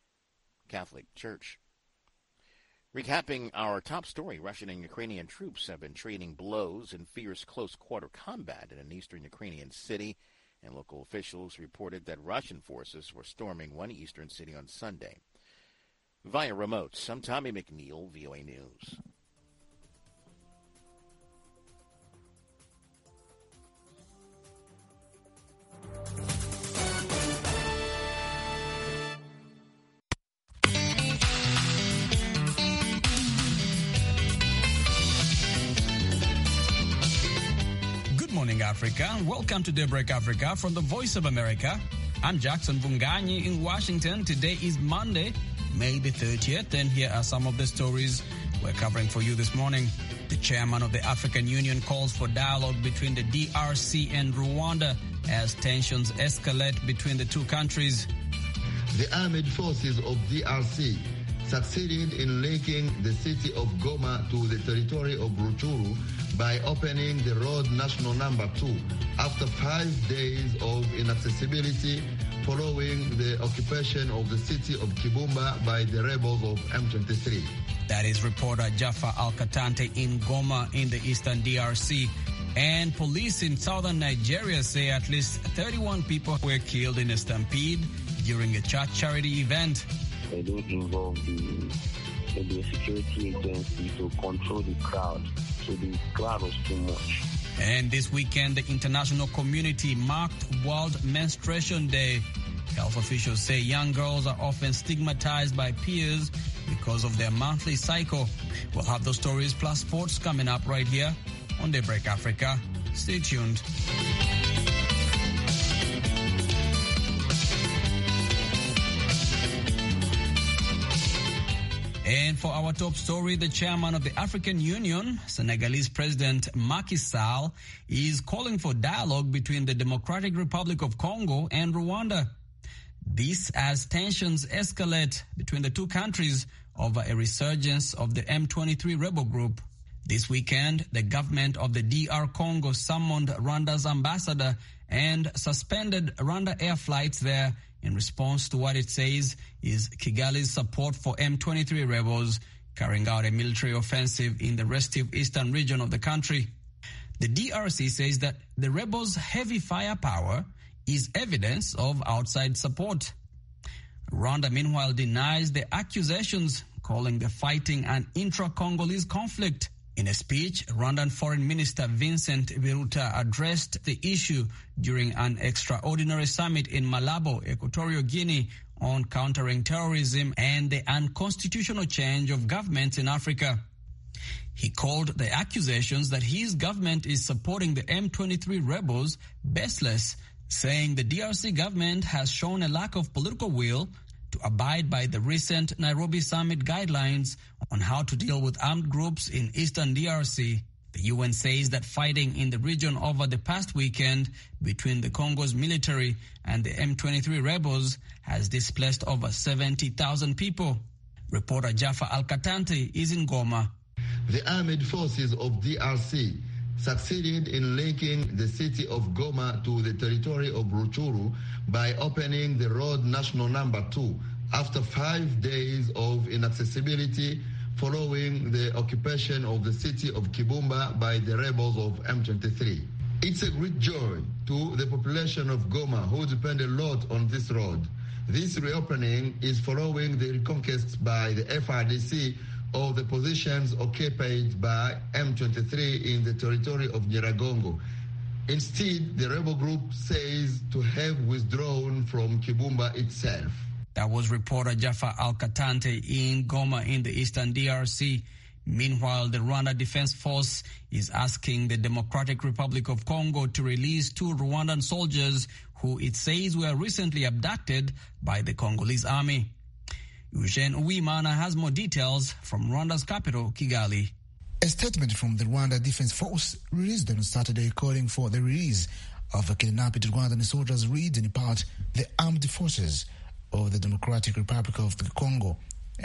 Catholic Church. Recapping our top story, Russian and Ukrainian troops have been trading blows in fierce close quarter combat in an eastern Ukrainian city, and local officials reported that Russian forces were storming one eastern city on Sunday. Via remote, I'm Tommy McNeil, VOA News. Good morning, Africa. Welcome to Daybreak Africa from the Voice of America. I'm Jackson Vunganyi in Washington. Today is Monday, May the 30th, and here are some of the stories we're covering for you this morning. The chairman of the African Union calls for dialogue between the DRC and Rwanda as tensions escalate between the two countries. The armed forces of DRC succeeded in linking the city of Goma to the territory of Ruchuru by opening the road national number two after five days of inaccessibility following the occupation of the city of Kibumba by the rebels of M23. That is reporter Jaffa Al-Katante in Goma in the eastern DRC. And police in southern Nigeria say at least 31 people were killed in a stampede during a church charity event. They don't involve the, the security agency to control the crowd. So the crowd was too much. And this weekend, the international community marked World Menstruation Day. Health officials say young girls are often stigmatized by peers because of their monthly cycle. We'll have those stories plus sports coming up right here on Daybreak Africa. Stay tuned. And for our top story, the chairman of the African Union, Senegalese President Macky Sall, is calling for dialogue between the Democratic Republic of Congo and Rwanda. This as tensions escalate between the two countries over a resurgence of the M23 rebel group. This weekend, the government of the DR Congo summoned Rwanda's ambassador and suspended Rwanda air flights there in response to what it says is Kigali's support for M23 rebels carrying out a military offensive in the restive eastern region of the country. The DRC says that the rebels' heavy firepower is evidence of outside support. Rwanda, meanwhile, denies the accusations, calling the fighting an intra-Congolese conflict. In a speech, Rwandan Foreign Minister Vincent Biruta addressed the issue during an extraordinary summit in Malabo, Equatorial Guinea, on countering terrorism and the unconstitutional change of governments in Africa. He called the accusations that his government is supporting the M23 rebels baseless, saying the DRC government has shown a lack of political will to abide by the recent Nairobi summit guidelines on how to deal with armed groups in eastern DRC. The UN says that fighting in the region over the past weekend between the Congo's military and the M23 rebels has displaced over 70,000 people. Reporter Jaffa Al-Katante is in Goma. The armed forces of DRC succeeded in linking the city of Goma to the territory of Ruchuru by opening the road national number two after five days of inaccessibility following the occupation of the city of Kibumba by the rebels of M23. It's a great joy to the population of Goma who depend a lot on this road. This reopening is following the reconquest by the FRDC of the positions occupied by M23 in the territory of Nyiragongo. Instead, the rebel group says to have withdrawn from Kibumba itself. That was reporter Jaffa Al-Katante in Goma in the eastern DRC. Meanwhile, the Rwanda Defense Force is asking the Democratic Republic of Congo to release two Rwandan soldiers who it says were recently abducted by the Congolese army. Eugene Uwimana has more details from Rwanda's capital, Kigali. A statement from the Rwanda Defense Force released on Saturday calling for the release of the kidnapped Rwandan soldiers reads in part the armed forces of the Democratic Republic of the Congo,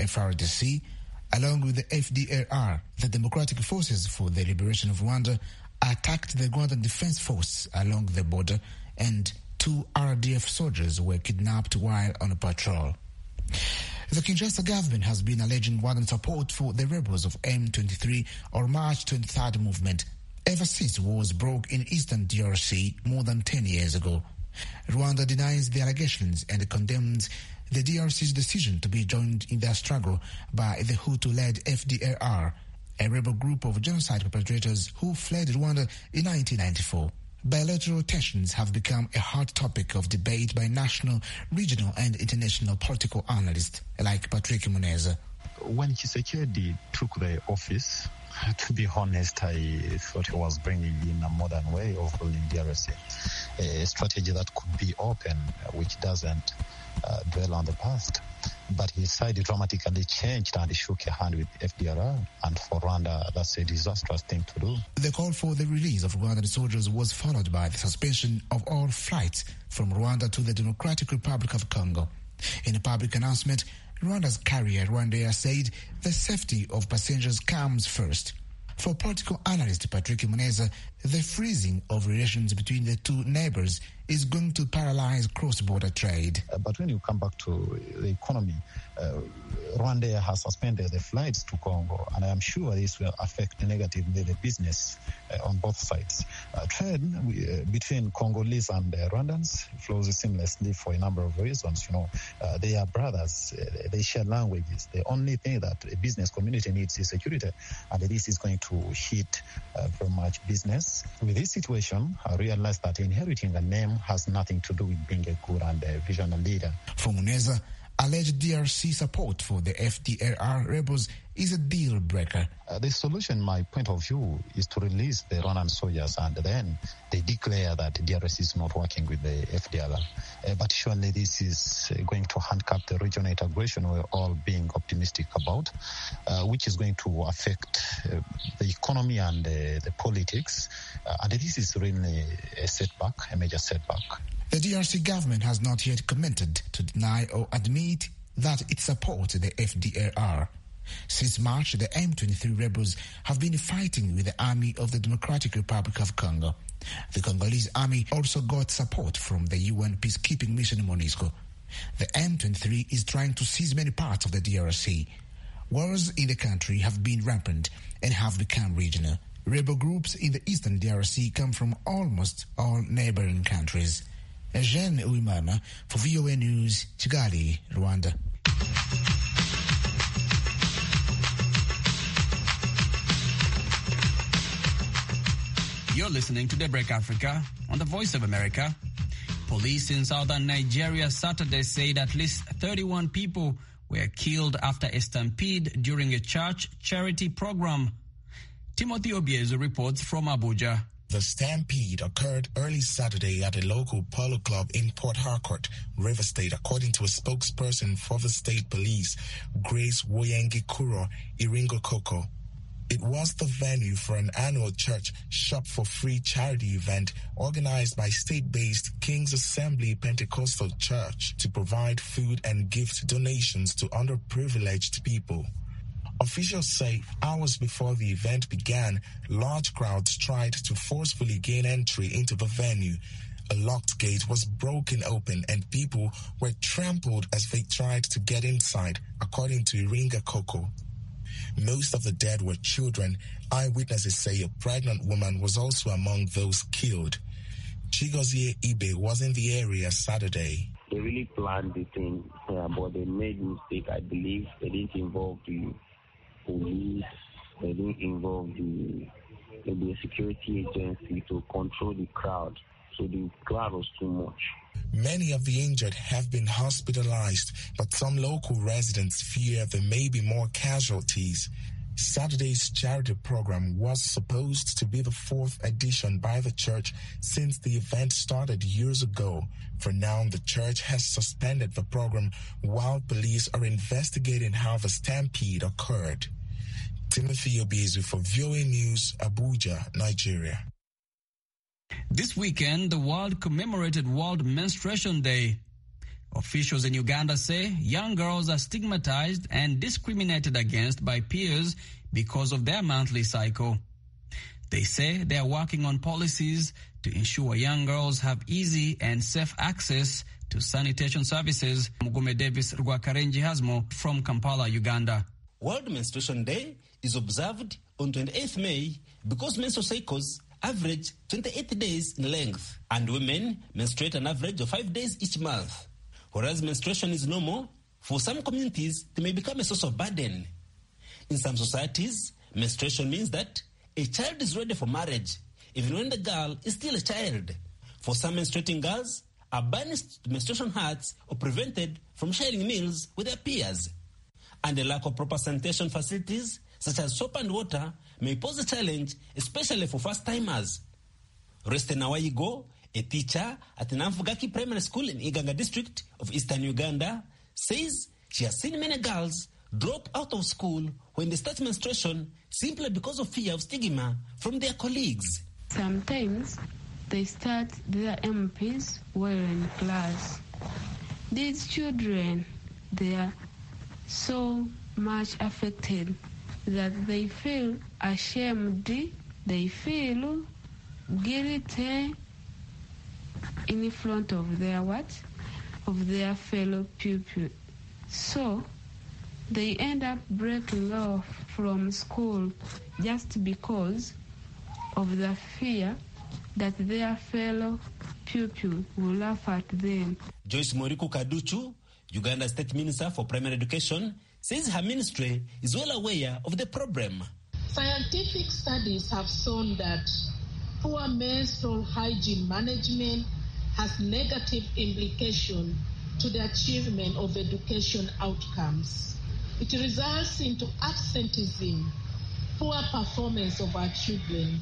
FRDC, along with the FDLR, the Democratic Forces for the Liberation of Rwanda, attacked the Rwandan Defense Force along the border and two RDF soldiers were kidnapped while on a patrol. The Kinshasa government has been alleging Rwandan support for the rebels of M23 or March 23rd movement ever since wars broke in eastern DRC more than 10 years ago. Rwanda denies the allegations and condemns the DRC's decision to be joined in their struggle by the Hutu-led FDLR, a rebel group of genocide perpetrators who fled Rwanda in 1994. Bilateral tensions have become a hot topic of debate by national, regional, and international political analysts like Patrick Muneza. When Chisekedi took the office, to be honest, I thought he was bringing in a modern way of ruling DRC, a strategy that could be open, which doesn't uh, dwell on the past. But his side dramatically changed and shook a hand with FDR. And for Rwanda, that's a disastrous thing to do. The call for the release of Rwandan soldiers was followed by the suspension of all flights from Rwanda to the Democratic Republic of Congo. In a public announcement, Rwanda's carrier Rwandair said the safety of passengers comes first. For political analyst Patrick Muneza, the freezing of relations between the two neighbors is going to paralyze cross-border trade. Uh, but when you come back to the economy, uh, Rwanda has suspended the flights to Congo, and I am sure this will affect negatively the business uh, on both sides. trade between Congolese and Rwandans flows seamlessly for a number of reasons. You know, they are brothers, they share languages. The only thing that a business community needs is security, and this is going to hit very much business. With this situation, I realized that inheriting a name has nothing to do with being a good and a visionary leader. For Muneza, alleged DRC support for the FDLR rebels is a deal breaker. Uh, the solution, my point of view, is to release the Rwandan soldiers and then they declare that DRC is not working with the FDLR. Uh, but surely this is going to handcuff the regional integration we're all being optimistic about, uh, which is going to affect the economy and the politics. and this is really a setback, a major setback. The DRC government has not yet commented to deny or admit that it supports the FDLR. Since March, the M23 rebels have been fighting with the army of the Democratic Republic of Congo. The Congolese army also got support from the UN peacekeeping mission MONUSCO. The M23 is trying to seize many parts of the DRC. Wars in the country have been rampant and have become regional. Rebel groups in the eastern DRC come from almost all neighboring countries. Eugene Uimana for VOA News, Kigali, Rwanda. You're listening to Daybreak Africa on the Voice of America. Police in southern Nigeria Saturday said at least 31 people were killed after a stampede during a church charity program. Timothy Obiezu reports from Abuja. The stampede occurred early Saturday at a local polo club in Port Harcourt, River State, according to a spokesperson for the state police, Grace Woyengi Kuro Iringo Koko. It was the venue for an annual church shop for free charity event organized by state-based King's Assembly Pentecostal Church to provide food and gift donations to underprivileged people. Officials say hours before the event began, large crowds tried to forcefully gain entry into the venue. A locked gate was broken open and people were trampled as they tried to get inside, according to Iringa Koko. Most of the dead were children. Eyewitnesses say a pregnant woman was also among those killed. Chigozie Ibe was in the area Saturday. They really planned the thing, uh, but they made mistake. I believe they didn't involve the police. They didn't involve the maybe a security agency to control the crowd. So the crowd was too much. Many of the injured have been hospitalized, but some local residents fear there may be more casualties. Saturday's charity program was supposed to be the fourth edition by the church since the event started years ago. For now, the church has suspended the program while police are investigating how the stampede occurred. Timothy Obizu for VOA News, Abuja, Nigeria. This weekend, the world commemorated World Menstruation Day. Officials in Uganda say young girls are stigmatized and discriminated against by peers because of their monthly cycle. They say they are working on policies to ensure young girls have easy and safe access to sanitation services. Mugume Davis Rwakarenji Hasmo from Kampala, Uganda. World Menstruation Day is observed on 28th May because menstrual cycles average 28 days in length, and women menstruate an average of five days each month. Whereas menstruation is normal, for some communities, it may become a source of burden. In some societies, menstruation means that a child is ready for marriage, even when the girl is still a child. For some menstruating girls, are banished to menstruation huts or prevented from sharing meals with their peers. And the lack of proper sanitation facilities, such as soap and water, may pose a challenge, especially for first timers. Reste Nawaigo, a teacher at Namfugaki Primary School in Iganga district of eastern Uganda, says she has seen many girls drop out of school when they start menstruation simply because of fear of stigma from their colleagues. Sometimes they start their MPs while in class. These children, they are so much affected that they feel ashamed, they feel guilty in front of their what? Of their fellow pupil. So they end up breaking off from school just because of the fear that their fellow pupil will laugh at them. Joyce Moriku Kaduchu, Uganda State Minister for Primary Education, says her ministry is well aware of the problem. Scientific studies have shown that poor menstrual hygiene management has negative implication to the achievement of education outcomes. It results into absenteeism, poor performance of our children,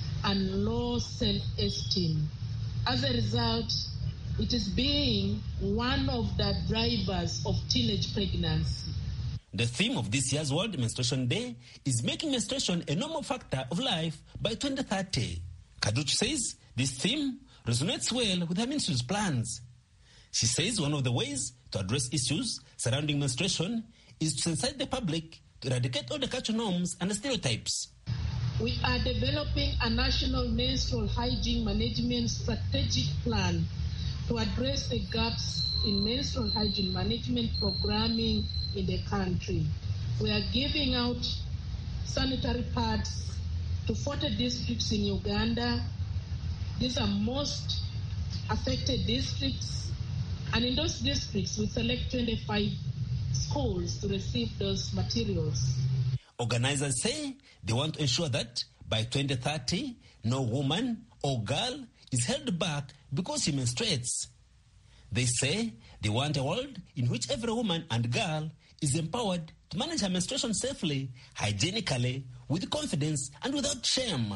and low self-esteem. As a result, it is being one of the drivers of teenage pregnancy. The theme of this year's World Menstruation Day is making menstruation a normal factor of life by 2030. Kaduch says this theme resonates well with her ministry's plans. She says one of the ways to address issues surrounding menstruation is to sensitize the public to eradicate all the cultural norms and stereotypes. We are developing a national menstrual hygiene management strategic plan to address the gaps in menstrual hygiene management programming in the country. We are giving out sanitary pads to 40 districts in Uganda. These are most affected districts. And in those districts, we select 25 schools to receive those materials. Organizers say they want to ensure that by 2030, no woman or girl is held back because she menstruates. They say they want a world in which every woman and girl is empowered to manage her menstruation safely, hygienically, with confidence, and without shame.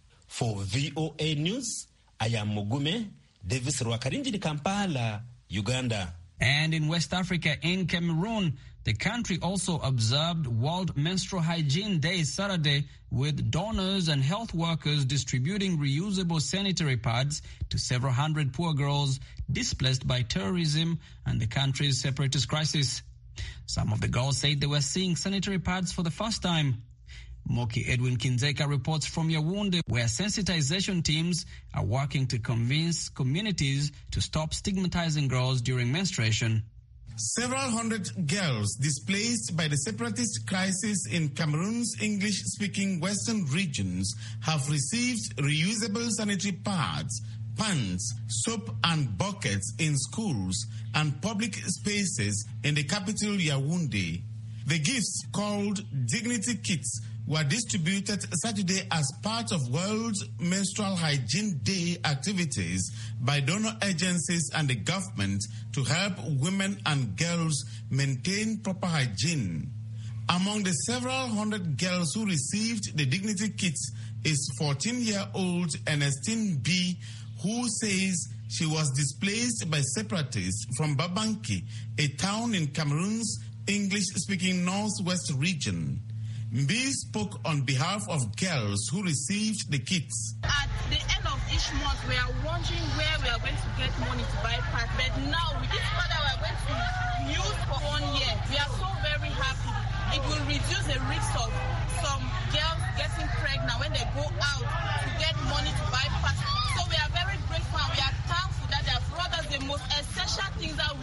For VOA News, I am Mugume Davis Rwakarinji, Kampala, Uganda. And in West Africa, in Cameroon, the country also observed World Menstrual Hygiene Day Saturday with donors and health workers distributing reusable sanitary pads to several hundred poor girls displaced by terrorism and the country's separatist crisis. Some of the girls said they were seeing sanitary pads for the first time. Moki Edwin Kinzeka reports from Yaoundé, where sensitization teams are working to convince communities to stop stigmatizing girls during menstruation. Several hundred girls displaced by the separatist crisis in Cameroon's English speaking western regions have received reusable sanitary pads, pans, soap, and buckets in schools and public spaces in the capital Yaoundé. The gifts, called Dignity Kits, were distributed Saturday as part of World Menstrual Hygiene Day activities by donor agencies and the government to help women and girls maintain proper hygiene. Among the several hundred girls who received the dignity kits is 14 year old Ernestine B., who says she was displaced by separatists from Babanki, a town in Cameroon's English speaking northwest region. Mbi spoke on behalf of girls who received the kits. At the end of each month, we are wondering where we are going to get money to buy parts. But now, with this part that we are going to use for one year, we are so very happy. It will reduce the risk of some girls getting pregnant when they go out to get money to buy parts. So we are very grateful and we are thankful that they have brought us the most essential thing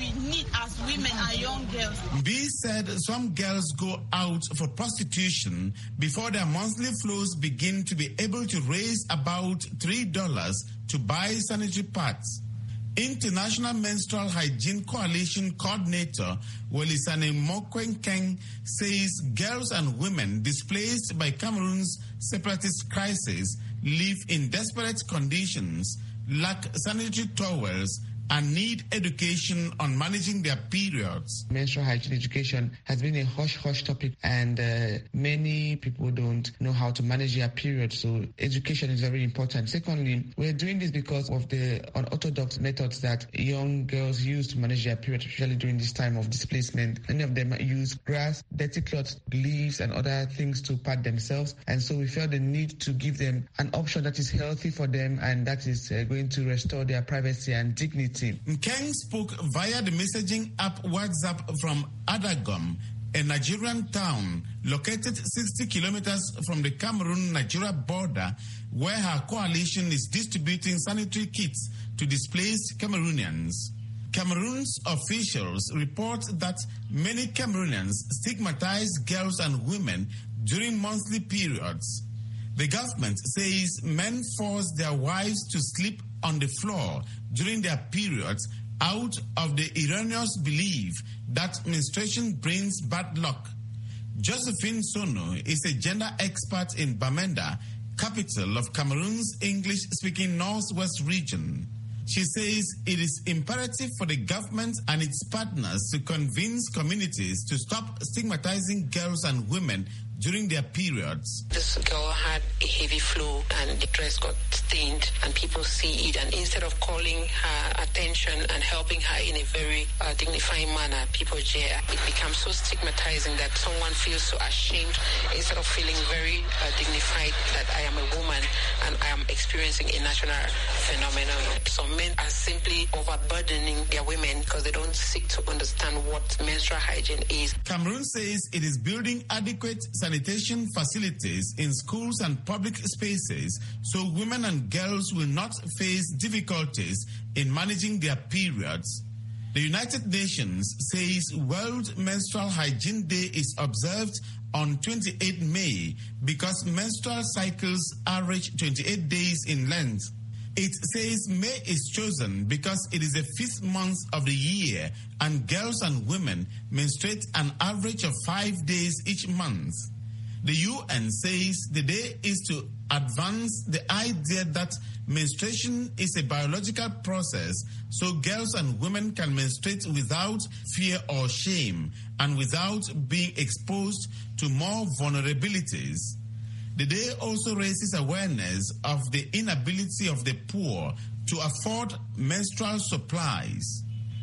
we need as women and young girls. B said some girls go out for prostitution before their monthly flows begin to be able to raise about $3 to buy sanitary pads. International Menstrual Hygiene Coalition coordinator Welisane Mokwenkeng says girls and women displaced by Cameroon's separatist crisis live in desperate conditions, lack sanitary towels, and need education on managing their periods. Menstrual hygiene education has been a hush hush topic, and uh, many people don't know how to manage their period. So, education is very important. Secondly, we're doing this because of the unorthodox methods that young girls use to manage their period, especially during this time of displacement. Many of them use grass, dirty cloths, leaves, and other things to pad themselves. And so, we felt the need to give them an option that is healthy for them and that is uh, going to restore their privacy and dignity. Nkeng spoke via the messaging app WhatsApp from Adagom, a Nigerian town located 60 kilometers from the Cameroon-Nigeria border, where her coalition is distributing sanitary kits to displaced Cameroonians. Cameroon's officials report that many Cameroonians stigmatize girls and women during monthly periods. The government says men force their wives to sleep on the floor during their periods out of the erroneous belief that menstruation brings bad luck. Josephine Sono is a gender expert in Bamenda, capital of Cameroon's English speaking Northwest region. She says it is imperative for the government and its partners to convince communities to stop stigmatizing girls and women during their periods. This girl had a heavy flow and the dress got stained and people see it and instead of calling her attention and helping her in a very uh, dignifying manner, people jeer. It becomes so stigmatizing that someone feels so ashamed instead of feeling very uh, dignified that I am a woman and I am experiencing a national phenomenon. Some men are simply overburdening their women because they don't seek to understand what menstrual hygiene is. Cameroon says it is building adequate sanitation facilities in schools and public spaces so women and girls will not face difficulties in managing their periods. The United Nations says World Menstrual Hygiene Day is observed on 28 May because menstrual cycles average 28 days in length. It says May is chosen because it is the fifth month of the year and girls and women menstruate an average of five days each month. The UN says the day is to advance the idea that menstruation is a biological process so girls and women can menstruate without fear or shame and without being exposed to more vulnerabilities. The day also raises awareness of the inability of the poor to afford menstrual supplies.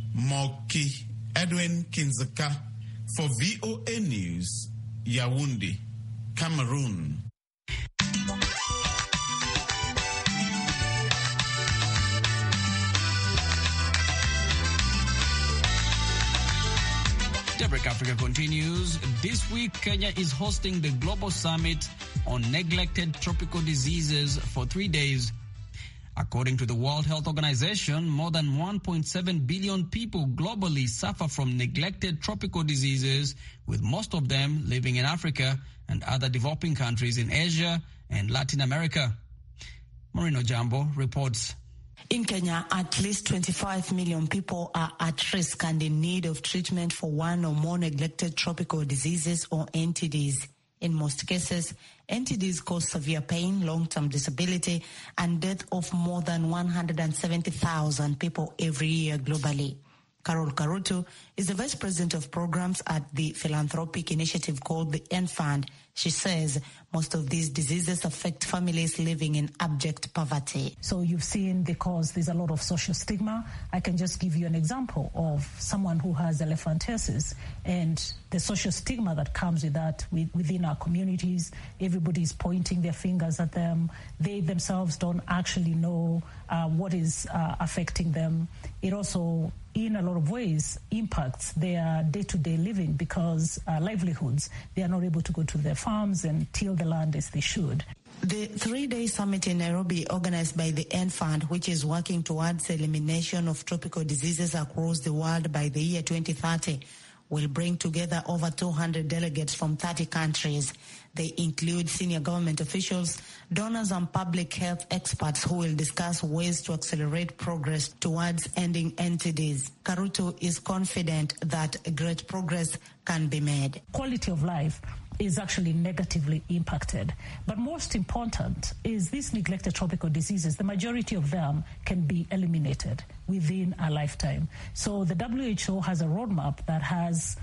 Moki Edwin Kinzaka for VOA News, Yaoundé. Cameroon. Daybreak Africa continues. This week, Kenya is hosting the Global Summit on Neglected Tropical Diseases for three days. According to the World Health Organization, more than 1.7 billion people globally suffer from neglected tropical diseases, with most of them living in Africa and other developing countries in Asia and Latin America. Marino Jambo reports. In Kenya, at least 25 million people are at risk and in need of treatment for one or more neglected tropical diseases or NTDs. In most cases, NTDs cause severe pain, long-term disability, and death of more than 170,000 people every year globally. Carol Karutu is the vice president of programs at the philanthropic initiative called the End Fund. She says most of these diseases affect families living in abject poverty. So you've seen because there's a lot of social stigma. I can just give you an example of someone who has elephantiasis and the social stigma that comes with that within our communities. Everybody's pointing their fingers at them. They themselves don't actually know uh, what is uh, affecting them. It also in a lot of ways impacts their day-to-day living because uh, livelihoods they are not able to go to their farms and till the land as they should The three-day summit in Nairobi organized by the End Fund, which is working towards the elimination of tropical diseases across the world by the year 2030, will bring together over 200 delegates from 30 countries. They include senior government officials, donors and public health experts who will discuss ways to accelerate progress towards ending NTDs. Karuto is confident that great progress can be made. Quality of life is actually negatively impacted. But most important is these neglected tropical diseases, the majority of them can be eliminated within a lifetime. So the WHO has a roadmap that has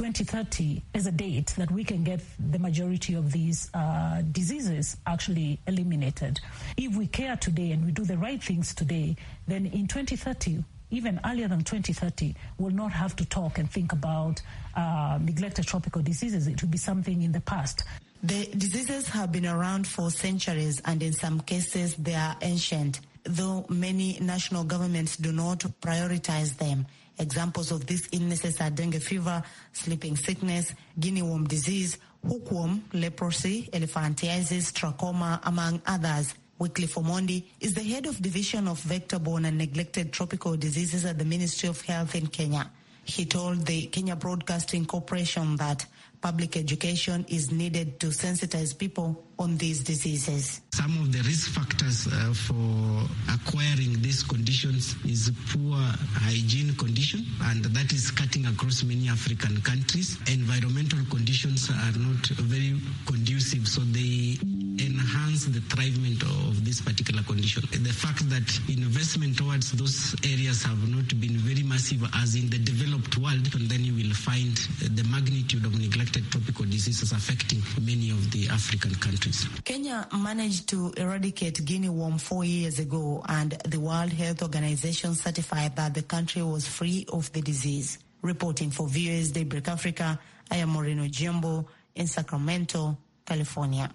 2030 as a date that we can get the majority of these uh, diseases actually eliminated. If we care today and we do the right things today, then in 2030, even earlier than 2030, we'll not have to talk and think about uh, neglected tropical diseases. It will be something in the past. The diseases have been around for centuries and in some cases they are ancient, though many national governments do not prioritize them. Examples of these illnesses are dengue fever, sleeping sickness, guinea worm disease, hookworm, leprosy, elephantiasis, trachoma, among others. Wycliffe Omondi is the head of division of vector-borne and neglected tropical diseases at the Ministry of Health in Kenya. He told the Kenya Broadcasting Corporation that public education is needed to sensitize people on these diseases. Some of the risk factors uh, for acquiring these conditions is poor hygiene condition, and that is cutting across many African countries. Environmental conditions are not very conducive, so they enhance the thrivement of this particular condition. The fact that investment towards those areas have not been very massive as in the developed world, and then you will find the magnitude of neglected tropical diseases affecting many of the African countries. Kenya managed to eradicate guinea worm four years ago, and the World Health Organization certified that the country was free of the disease. Reporting for VOA's Daybreak Africa, I am Moreno Jimbo in Sacramento, California.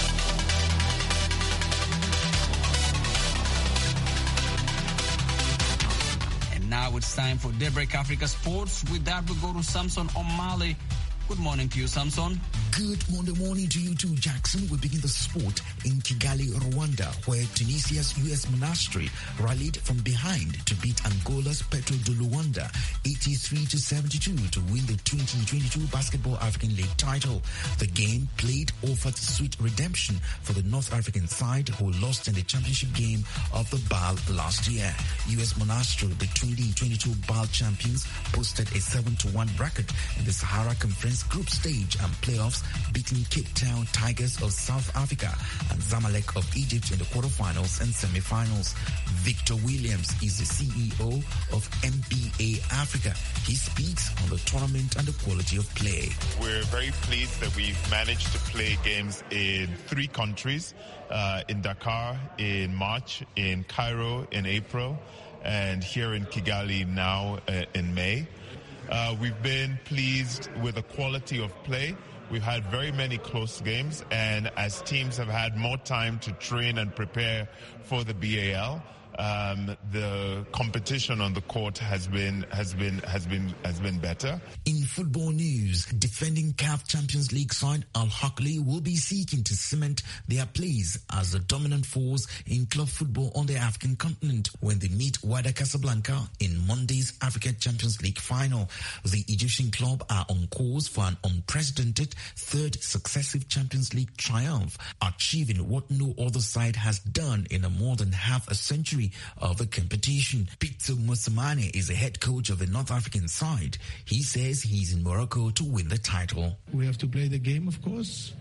And now it's time for Daybreak Africa Sports. With that, we go to Samson O'Malley. Good morning to you, Samson. Good Monday morning to you too, Jackson. We begin the sport in Kigali, Rwanda, where Tunisia's US Monastery rallied from behind to beat Angola's Petro de Luanda 83 to 72 to win the 2022 Basketball African League title. The game played offered sweet redemption for the North African side who lost in the championship game of the BAL last year. US Monastery, the 2022 BAL champions, posted a 7 to 1 record in the Sahara Conference group stage and playoffs, beating Cape Town Tigers of South Africa and Zamalek of Egypt in the quarterfinals and semifinals. Victor Williams is the CEO of MBA Africa. He speaks on the tournament and the quality of play. We're very pleased that we've managed to play games in three countries, uh, in Dakar in March, in Cairo in April, and here in Kigali now uh, in May. Uh, we've been pleased with the quality of play. We've had very many close games, and as teams have had more time to train and prepare for the BAL, um, the competition on the court has been has been has been has been better. In football news, defending CAF Champions League side Al Hakli will be seeking to cement their place as the dominant force in club football on the African continent when they meet Wydad Casablanca in Monday's Africa Champions League final. The Egyptian club are on course for an unprecedented third successive Champions League triumph, achieving what no other side has done in a more than half a century of the competition. Pizzo Mosamane is the head coach of the North African side. He says he's in Morocco to win the title. We have to play the game, of course.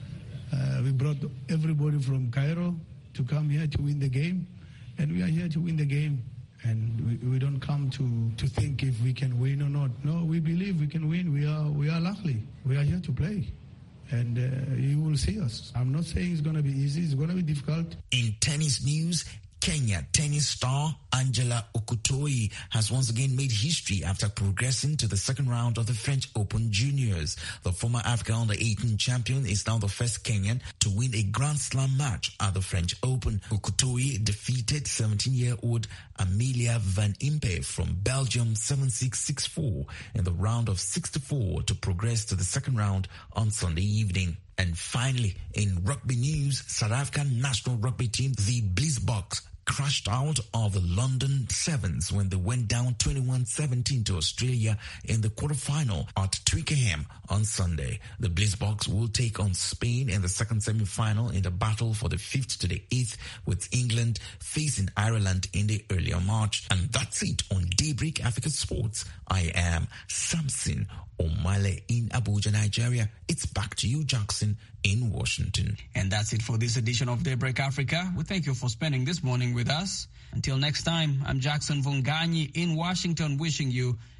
Uh, we brought everybody from Cairo to come here to win the game, and we are here to win the game. And we, we don't come to, to think if we can win or not. No, we believe we can win. We are we are lucky. We are here to play and uh, you will see us. I'm not saying it's going to be easy. It's going to be difficult. In tennis news, Kenya tennis star Angela Okutoi has once again made history after progressing to the second round of the French Open Juniors. The former Africa under 18 champion is now the first Kenyan to win a Grand Slam match at the French Open. Okutoi defeated 17-year-old Amelia Van Impe from Belgium 7-6-6-4 in the round of 64 to progress to the second round on Sunday evening. And finally, in rugby news, South African national rugby team, the Blitzboks, crashed out of the London Sevens when they went down 21-17 to Australia in the quarterfinal at Twickenham on Sunday. The Blitzboks will take on Spain in the second semi-final in the battle for the 5th to the 8th with England facing Ireland in the earlier March. And that's it on Daybreak Africa Sports. I am Samson Omale in Abuja, Nigeria. It's back to you, Jackson, in Washington. And that's it for this edition of Daybreak Africa. We thank you for spending this morning with us. Until next time, I'm Jackson Vunganyi in Washington wishing you